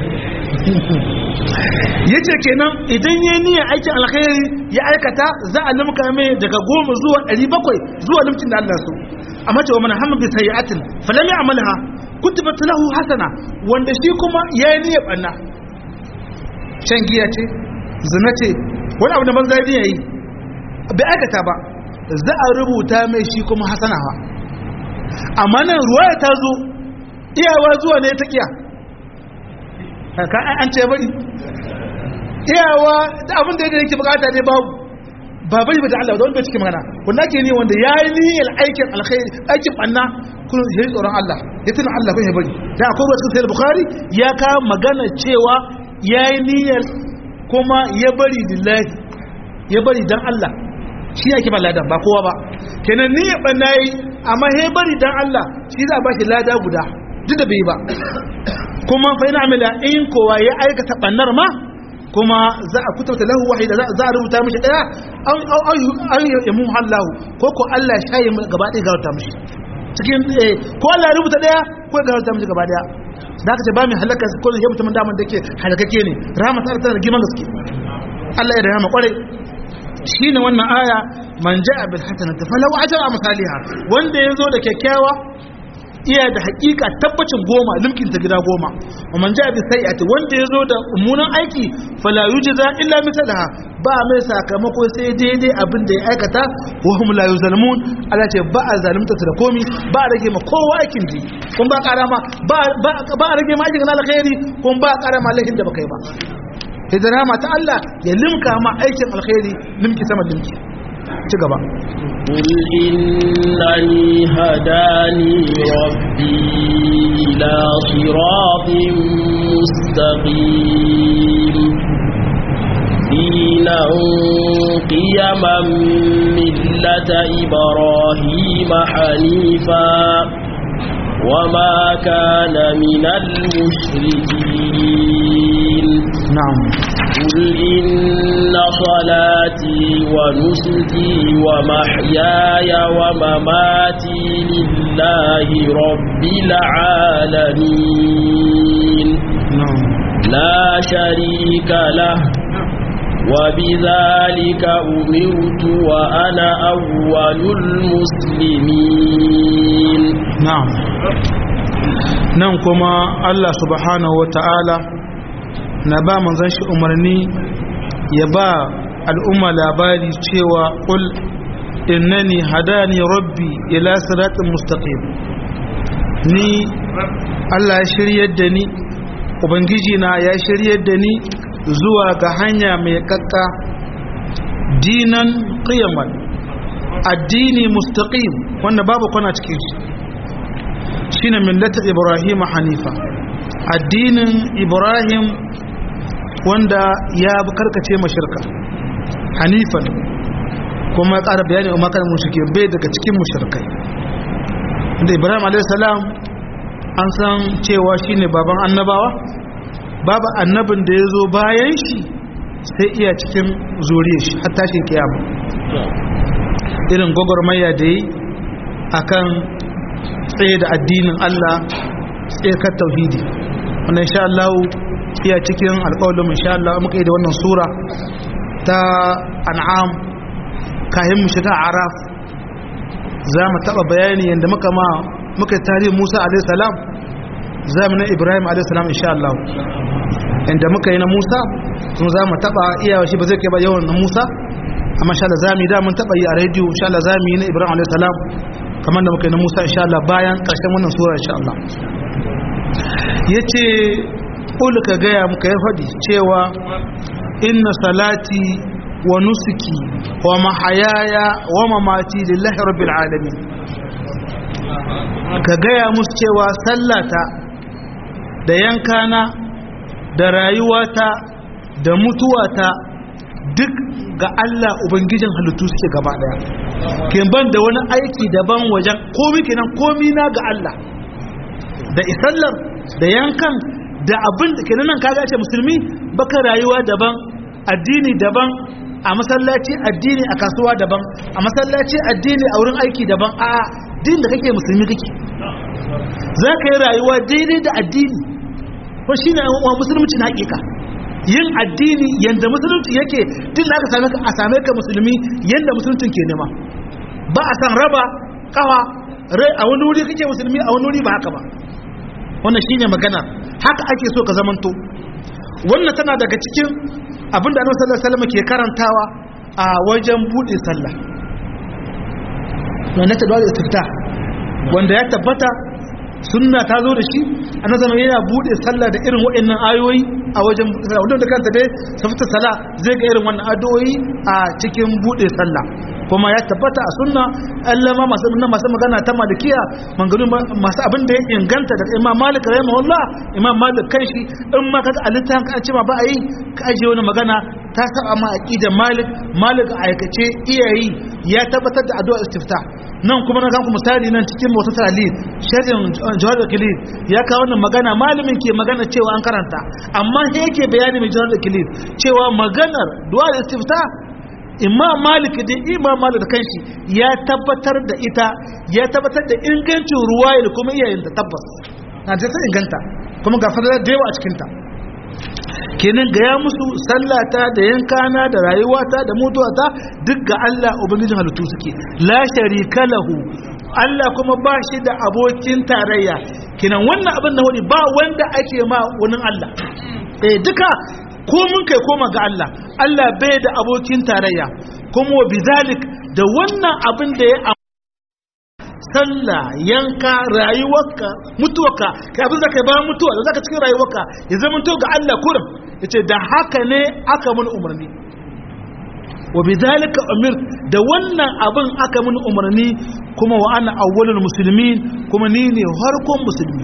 yace kenan idan yayi niyyar aikin alkhairi ya aikata za a limka mai daga goma zuwa 700 zuwa limkin da Allah so amma cewa man hamma bi sayyi'atin falam ya'malha kutibat lahu hasana wanda shi kuma yayi niyyar banna shan giya ce zina ce wani abu da banza yayi bai aikata ba za a rubuta mai shi kuma hasana ba amma nan ruwaya ta zo iyawa zuwa ne ta kiya ka an ce bari iyawa da abin da yake bukata ne babu ba bari ba da Allah da wanda bai cikin magana wanda ke ne wanda ya yi niyyar aikin alkhairi aikin banna kuma ya yi tsoron Allah ya tuna Allah kun ya bari da akwai wasu sai bukhari ya ka magana cewa ya yi niyyar kuma ya bari lillahi ya bari dan Allah shi yake ba ladan ba kowa ba kenan niyyar banna yi amma ya bari dan Allah shi za a ba shi lada guda duk da bai ba kuma fa ina amila in kowa ya aikata bannar ma kuma za a kuturta lahu wahida za a rubuta mishi daya an yi mu hallahu ko ko Allah shayi gaba ɗaya ga rubuta mishi cikin ko Allah ya rubuta daya ko ya rubuta mishi gaba daya da aka ce ba mai halaka ko ya mutum daman da ke halakake ne rahama ta tana da giman gaske Allah ya rahama kwarai shine wannan aya man ja'a bil hasanati falahu ajra amsalha wanda yazo da kyakkyawa iya da hakika tabbacin goma limkin ta gida goma wa man ja'a bi sayyi'ati wanda yazo da umunan aiki fala yujza illa mithlaha ba mai sakamako sai daidai abin da ya aikata wa hum la yuzlamun Allah ce ba a zalunta da komi ba a rage ma kowa aikin ji kun ba ƙara ma ba a rage ma aikin alkhairi kun ba a ƙara ma laifin da baka yi ba idan rahama ta Allah ya limka ma aikin alkhairi limki sama limki ci gaba قل إنني هداني ربي إلى صراط مستقيم دينا قيما ملة إبراهيم حنيفا وما كان من المشركين na'am قل إن صلاتي ونسكي ومحياي ومماتي لله رب العالمين na'am لا شريك له وبذلك أمرت وأنا أول المسلمين na'am nan kuma Allah subhanahu wa ta'ala na ba manzon shi umarni ya ba al'umma labari cewa qul innani hadani rabbi ila siratin mustaqim ni Allah ya shiryar da ni ubangiji na ya shiryar da ni zuwa ga hanya mai kakka dinan qiyaman addini mustaqim wanda babu kwana cikin shi shine millata ibrahim hanifa addinin ibrahim wanda ya karkace mashirka hanifan kuma ya ƙara bayani umar kan mushrike bai daga cikin mushrikai da ibrahim a.s. an san cewa shine baban annabawa babu annabin da ya zo bayan shi sai iya cikin zuriya shi har tashin kiyama irin gwagwarmaya da yi akan tsaye da addinin Allah tsaye kan tauhidi wannan insha Allah iya cikin alƙawarin insha Allah muka yi da wannan sura ta an'am kayan mu shiga araf za mu taɓa bayani yadda muka ma muka yi tarihin Musa alaihi salam za mu na Ibrahim alaihi salam insha Allah yadda muka yi na Musa sun za mu taɓa iyawa shi ba zai kai ba yawan na Musa amma insha Allah za mu yi da mun taɓa yi a rediyo insha Allah za mu yi na Ibrahim alaihi salam kamar da muka yi na Musa insha Allah bayan ƙarshen wannan sura insha Allah yace qul ka gaya muka ya faɗi cewa inna salati wa nusuki wa mahayaya wa mamati lillahi rabbil alamin ka gaya musu cewa sallata da yankana da rayuwata da mutuwata duk ga Allah ubangijin halittu suke gaba daya kin ban da wani aiki daban wajen komi kenan komi na ga Allah da isallar da yankan da abin da kenan nan kaga ce musulmi baka rayuwa daban addini daban a masallaci addini a kasuwa daban a masallaci addini a wurin aiki daban a din da kake musulmi kake za ka yi rayuwa daidai da addini ko shi ne wa musulunci na hakika yin addini yadda musulunci yake din da aka same ka a same ka musulmi yadda musuluncin ke nema ba a san raba kawa rai a wani wuri kake musulmi a wani wuri ba haka ba wannan shine magana haka ake so ka zamanto wannan tana daga cikin abinda annabi sallallahu alaihi wasallam ke karantawa a wajen bude sallah wannan ta dole istifta wanda ya tabbata sunna ta zo da shi annabi zama yana bude sallah da irin waɗannan ayoyi a wajen bude sallah wanda kanta dai safata sala zai ga irin wannan addu'o'i a cikin bude sallah kuma ya tabbata a sunna Allah ma masu masu magana ta malikiya mangaru masu abin da ya inganta da Imam Malik rahimahullah Imam Malik kanshi in ma kaga alitan ka ce ma ba a yi ka aje wani magana ta saba ma aqidar Malik Malik a aikace iyayi ya tabbatar da addu'a istifta nan kuma na kanku misali nan cikin motsa talib shirin jawar da kilif ya kawo wannan magana malamin ke magana cewa an karanta amma sai yake bayani mai jawar da kilif cewa maganar du'a da istifta imam malik da imam malik da kanshi ya tabbatar da ita ya tabbatar da ingancin ruwaya da kuma iyayenta tabbas na ta inganta kuma ga fadalar da yawa a cikinta kenan gaya musu sallata da yankana da rayuwata da mutuwata duk ga Allah ubangijin halittu suke la sharika lahu Allah kuma ba shi da abokin tarayya kenan wannan abin da wani ba wanda ake ma wani Allah eh duka ko mun kai koma ga Allah Allah bai da abokin tarayya kuma wa bizalik da wannan abin da ya sallah yanka rayuwarka mutuwarka kai abin da kai bayan mutuwa da zaka cikin rayuwarka ya zama to ga Allah kurin yace da haka ne aka mun umarni wa bidhalika umir da wannan abin aka mun umarni kuma wa ana awwalul muslimin kuma ni ne harkon musulmi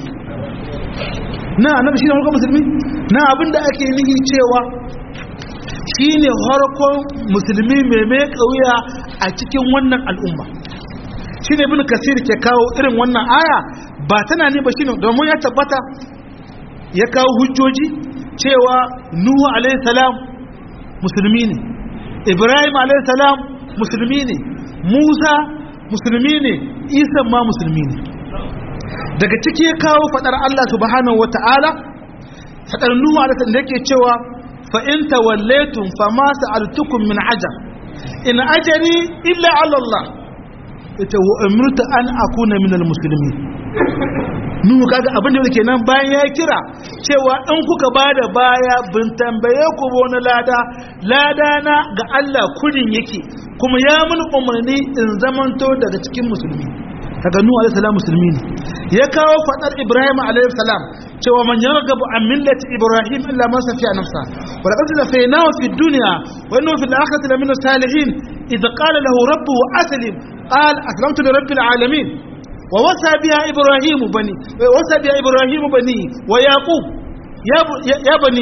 na annabi shine harkon musulmi na abin da ake nihi cewa shine harkon musulmi mai mai kauya a cikin wannan al'umma shine ibn kasir ke kawo irin wannan aya ba tana ne ba shine domin ya tabbata ya kawo hujjoji cewa nuhu alaihi salam musulmi ne ibrahim alaihi salam musulmi ne musa musulmi ne isa ma musulmi ne daga ciki ya kawo fadar Allah subhanahu wata'ala fadar nuhu alaihi salam da yake cewa fa in tawallaytum fama sa'altukum min ajr in ajri illa ala Allah ita wa umirtu an akuna minal muslimin nuhu kaga abin da yake nan bayan ya kira cewa in kuka bada baya bin tambaye ku wani lada lada na ga Allah kurin yake kuma ya mun umarni in zamanto daga cikin musulmi kaga nuhu alaihi salam musulmi ne ya kawo fadar ibrahim alaihi salam cewa man yarghabu an millati ibrahim illa man safiya nafsa wa laqad lafaynahu fi dunya wa innahu fil akhirati lamina salihin idh qala lahu rabbuhu aslim qala aslamtu li rabbil alamin ووصى بها إبراهيم بني ووصى بها إبراهيم بني ويعقوب يا يا بني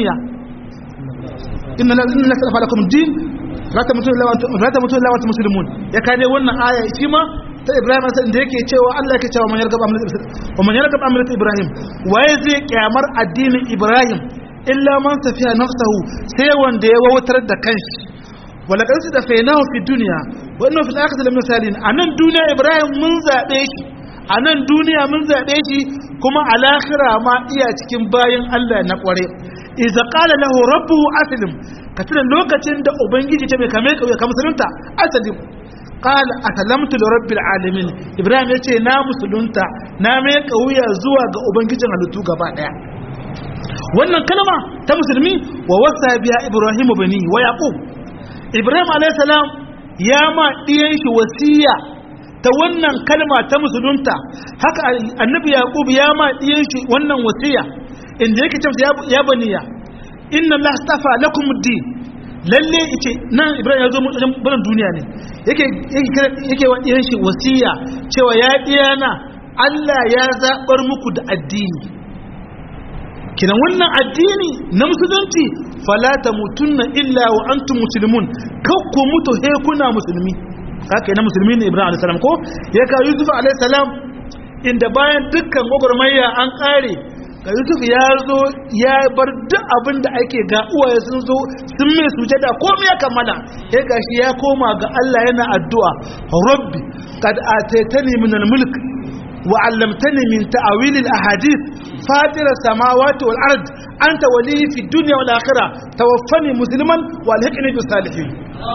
إن إن الله سلف لكم الدين لا تموتون إلا وأنتم لا تموتون إلا وأنتم مسلمون يا كان wannan aya shi ma ta Ibrahim sai da yake cewa Allah yake cewa man yargab amrat wa man yargab amrat Ibrahim waye zai kyamar addinin Ibrahim illa man safiya nafsahu sai wanda ya wawatar da kanshi wala kan da fainahu fi dunya wa innahu fil akhirati lamin salin anan duniya Ibrahim mun zabe shi a nan duniya mun zaɓe shi kuma a lahira ma iya cikin bayan Allah na ƙware iza ƙala lahu rabbuhu aslim ka tuna lokacin da ubangiji ta mai kame kauye ka musulunta aslim qala aslamtu li rabbil alamin ibrahim yace na musulunta na mai kauya zuwa ga ubangijin halittu gaba daya wannan kalma ta musulmi wa wasa biya ibrahim bani wa yaqub ibrahim alayhi salam ya ma diyan shi wasiya ta wannan kalma ta musulunta haka annabi yaqub ya ma diyan shi wannan wasiya inda yake cewa ya baniya inna allaha astafa lakum ad-din lalle yace nan ibrahim ya zo mu wajen barin duniya ne yake yake yake wa diyan shi wasiya cewa ya diyana Allah ya zabar muku da addini kinan wannan addini na musulunci fala tamutunna illa wa antum muslimun kakku mutu he kuna musulmi haka na musulmi ne ibrahim alayhi salam ko ya ka yusuf alayhi salam inda bayan dukkan gwagwarmaya an kare ga yusuf ya zo ya bar duk abin da ake ga uwaye sun zo sun mai sujada komai ya kammala ya gashi ya koma ga Allah yana addu'a rabbi qad ataitani min al-mulk wa 'allamtani min ta'wil al-ahadith fatir as-samawati wal ard anta wali fi dunya wal akhirah tawaffani musliman wa alhiqni bis salihin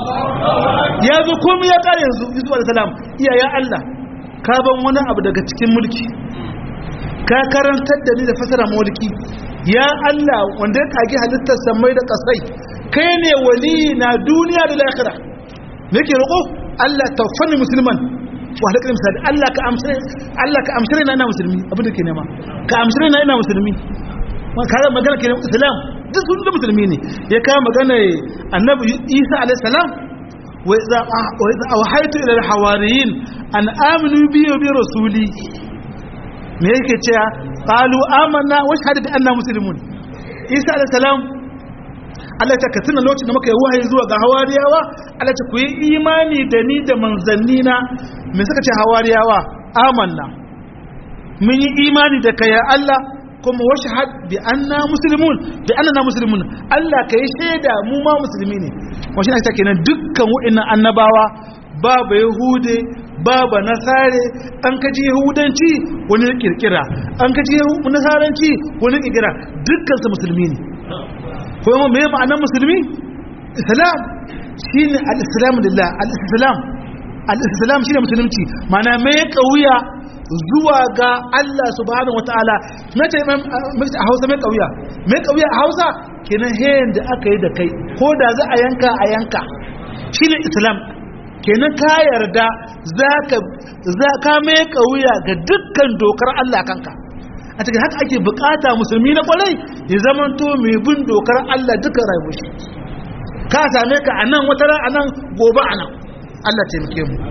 ya zo komai ya kare yanzu yusuf alayhi salam iya ya Allah ka ban wani abu daga cikin mulki ka karantar da ni da fasara mulki ya Allah wanda ya kage halittar samai da kasai kai ne wali na duniya da lahira nake roƙo Allah tawaffani musliman wa halakar misali Allah ka amsare Allah ka amsare na ina musulmi abin da ke nema ka amsare na ina musulmi ma ka magana ke islam duk sun da musulmi ne ya kawo magana annabi Isa alaihi salam wa idza wa idza awhaytu ila al-hawariyin an aminu bi wa bi rasuli me yake cewa qalu amanna wa shahadu bi anna muslimun Isa alaihi salam Allah ta katsina lokacin da muka yi wahayi zuwa ga hawariyawa Allah ta ku yi imani da ni da manzanni na me suka ce hawariyawa amanna mun yi imani da kai ya Allah kuma wa shahad bi anna muslimun bi annana muslimun Allah kai shaida mu ma musulmi ne wa shi ta kenan dukkan wa'annan annabawa babu yahude babu nasare an kaji yahudanci wani kirkira an kaji nasaranci wani kirkira dukkan su musulmi ne kuma me ma'anar musulmi islam shine al-islam lillah al-islam al-islam shine musulunci ma'ana me kauya zuwa ga Allah subhanahu wataala nace a Hausa me kauya me kauya a Hausa kenan hayin da aka yi da kai ko da za a yanka a yanka shine islam kenan ka yarda zaka za ka me kauya ga dukkan dokar Allah kanka a cikin haka ake bukata musulmi na kwarai ya zamanto mai bin dokar Allah duka rayuwar shi ka same ka a nan wata a nan gobe a nan Allah taimake mu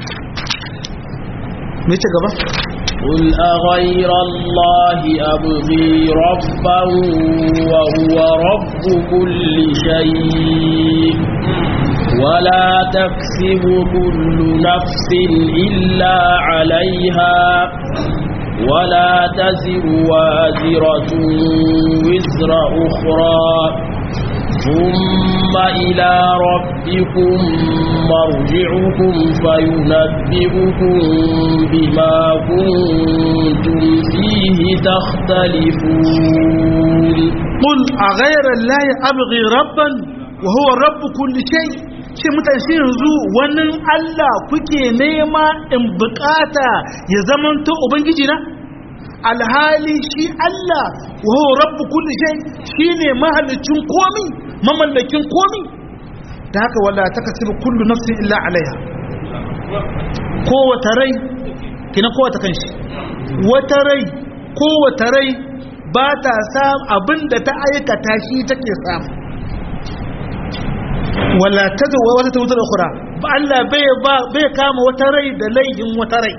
me ce gaba قل أغير الله أبغي ربا وهو رب كل شيء ولا تكسب كل نفس إلا عليها ولا تزر وازرة وزر أخرى ثم إلى ربكم مرجعكم فينبئكم بما كنتم فيه تختلفون قل أغير الله أبغي ربا وهو رب كل شيء shi mutane shi yanzu wannan Allah kuke nema in bukata ya zamanto ubangiji na alhali shi Allah wa huwa rabbu kulli shay shine mahallicin komi mamallakin komi da haka wala takasibu kullu nafsin illa alaiha kowace rai kina kowace kanshi wata rai kowace rai ba ta samu abinda ta aikata shi take samu wala tazu wata tawutar ukhra ba Allah bai bai kama wata rai da laihin wata rai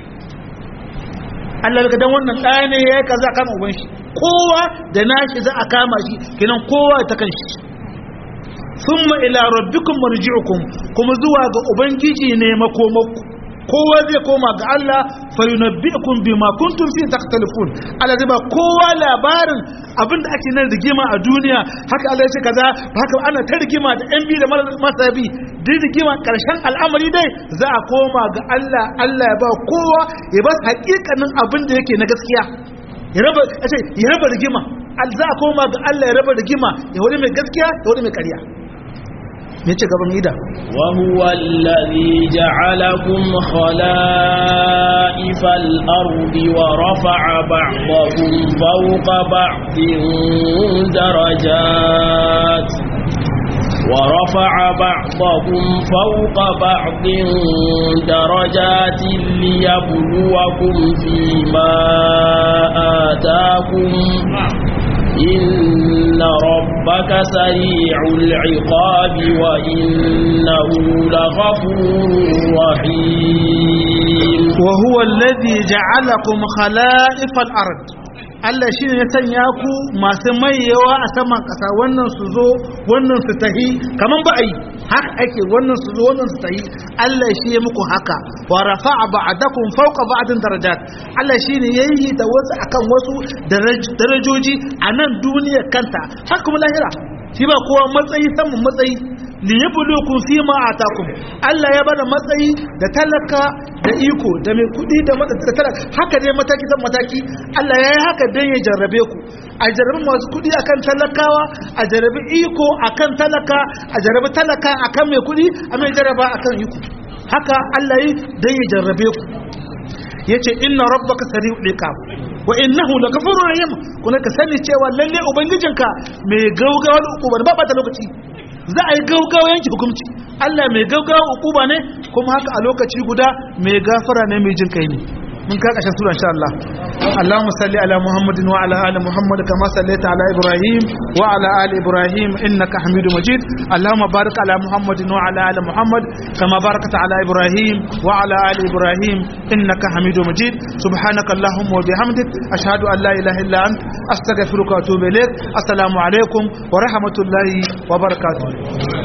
Allah daga dan wannan ɗaya ne ya yi kaza a kama uban shi kowa da nashi za a kama shi kenan kowa ta kan shi thumma ila rabbikum marji'ukum kuma zuwa ga ubangiji ne makomakku kowa zai koma ga Allah fa yunabbi'ukum bima kuntum fi takhtalifun Allah zai ba kowa labarin abinda ake nan rigima a duniya haka Allah ya ce kaza haka ana ta rigima da yan bi da masabi duk rigima karshen al'amari dai za a koma ga Allah Allah ya ba kowa ya ba hakikanin abin da yake na gaskiya ya raba ya raba rigima za a koma ga Allah ya raba rigima ya wani mai gaskiya ya wani mai ƙarya me ce gaban ida وهو الذي جعلكم خلائف الأرض ورفع بعضكم فوق بعض درجات ورفع بعضكم فوق بعض درجات ليبلوكم فيما آتاكم إن ربك سريع العقاب وإنه لغفور رحيم وهو الذي جعلكم خلائف الأرض Allah shi ne ya sanya ku masu mayewa a saman ƙasa wannan su zo wannan su tahi kaman ba a yi haka ake wannan su zo wannan su tahi Allah shi ya muku haka wa rafa'a ba'dakum fawqa ba'din darajat Allah shi ne yayi da wasu akan wasu darajoji a nan duniyar kanta haka kuma lahira shi ba kowa matsayi saman matsayi li yabluukum fi ma atakum Allah ya bada matsayi da talaka da iko da mai kudi da da talaka haka dai mataki san mataki Allah ya yi haka dan ya jarrabe ku a jarrabi masu kudi akan talakawa a jarrabi iko akan talaka a jarrabi talaka akan mai kudi a mai jarraba akan iko haka Allah yi dan ya jarrabe ku yace inna rabbaka sari'ul iqab wa innahu lakafurur rahim kuma ka sani cewa lalle ubangijinka mai gaugawar ukuba ba ba ta lokaci za a yi gaugawa yanki hukunci Allah mai gaugawa ukuba ne kuma haka a lokaci guda mai gafara ne mai jin kai ne mun ka kashin sura insha Allah Allahumma salli ala Muhammadin wa ala ali Muhammad kama sallaita ala Ibrahim wa ala ali Ibrahim innaka Hamidum Majid Allahumma barik ala Muhammadin wa ala ali Muhammad kama barakta ala Ibrahim wa ala ali Ibrahim innaka Hamidum Majid subhanaka Allahumma wa bihamdik ashhadu an la ilaha illa ant astaghfiruka wa atubu ilaik assalamu alaikum wa rahmatullahi wa barakatuh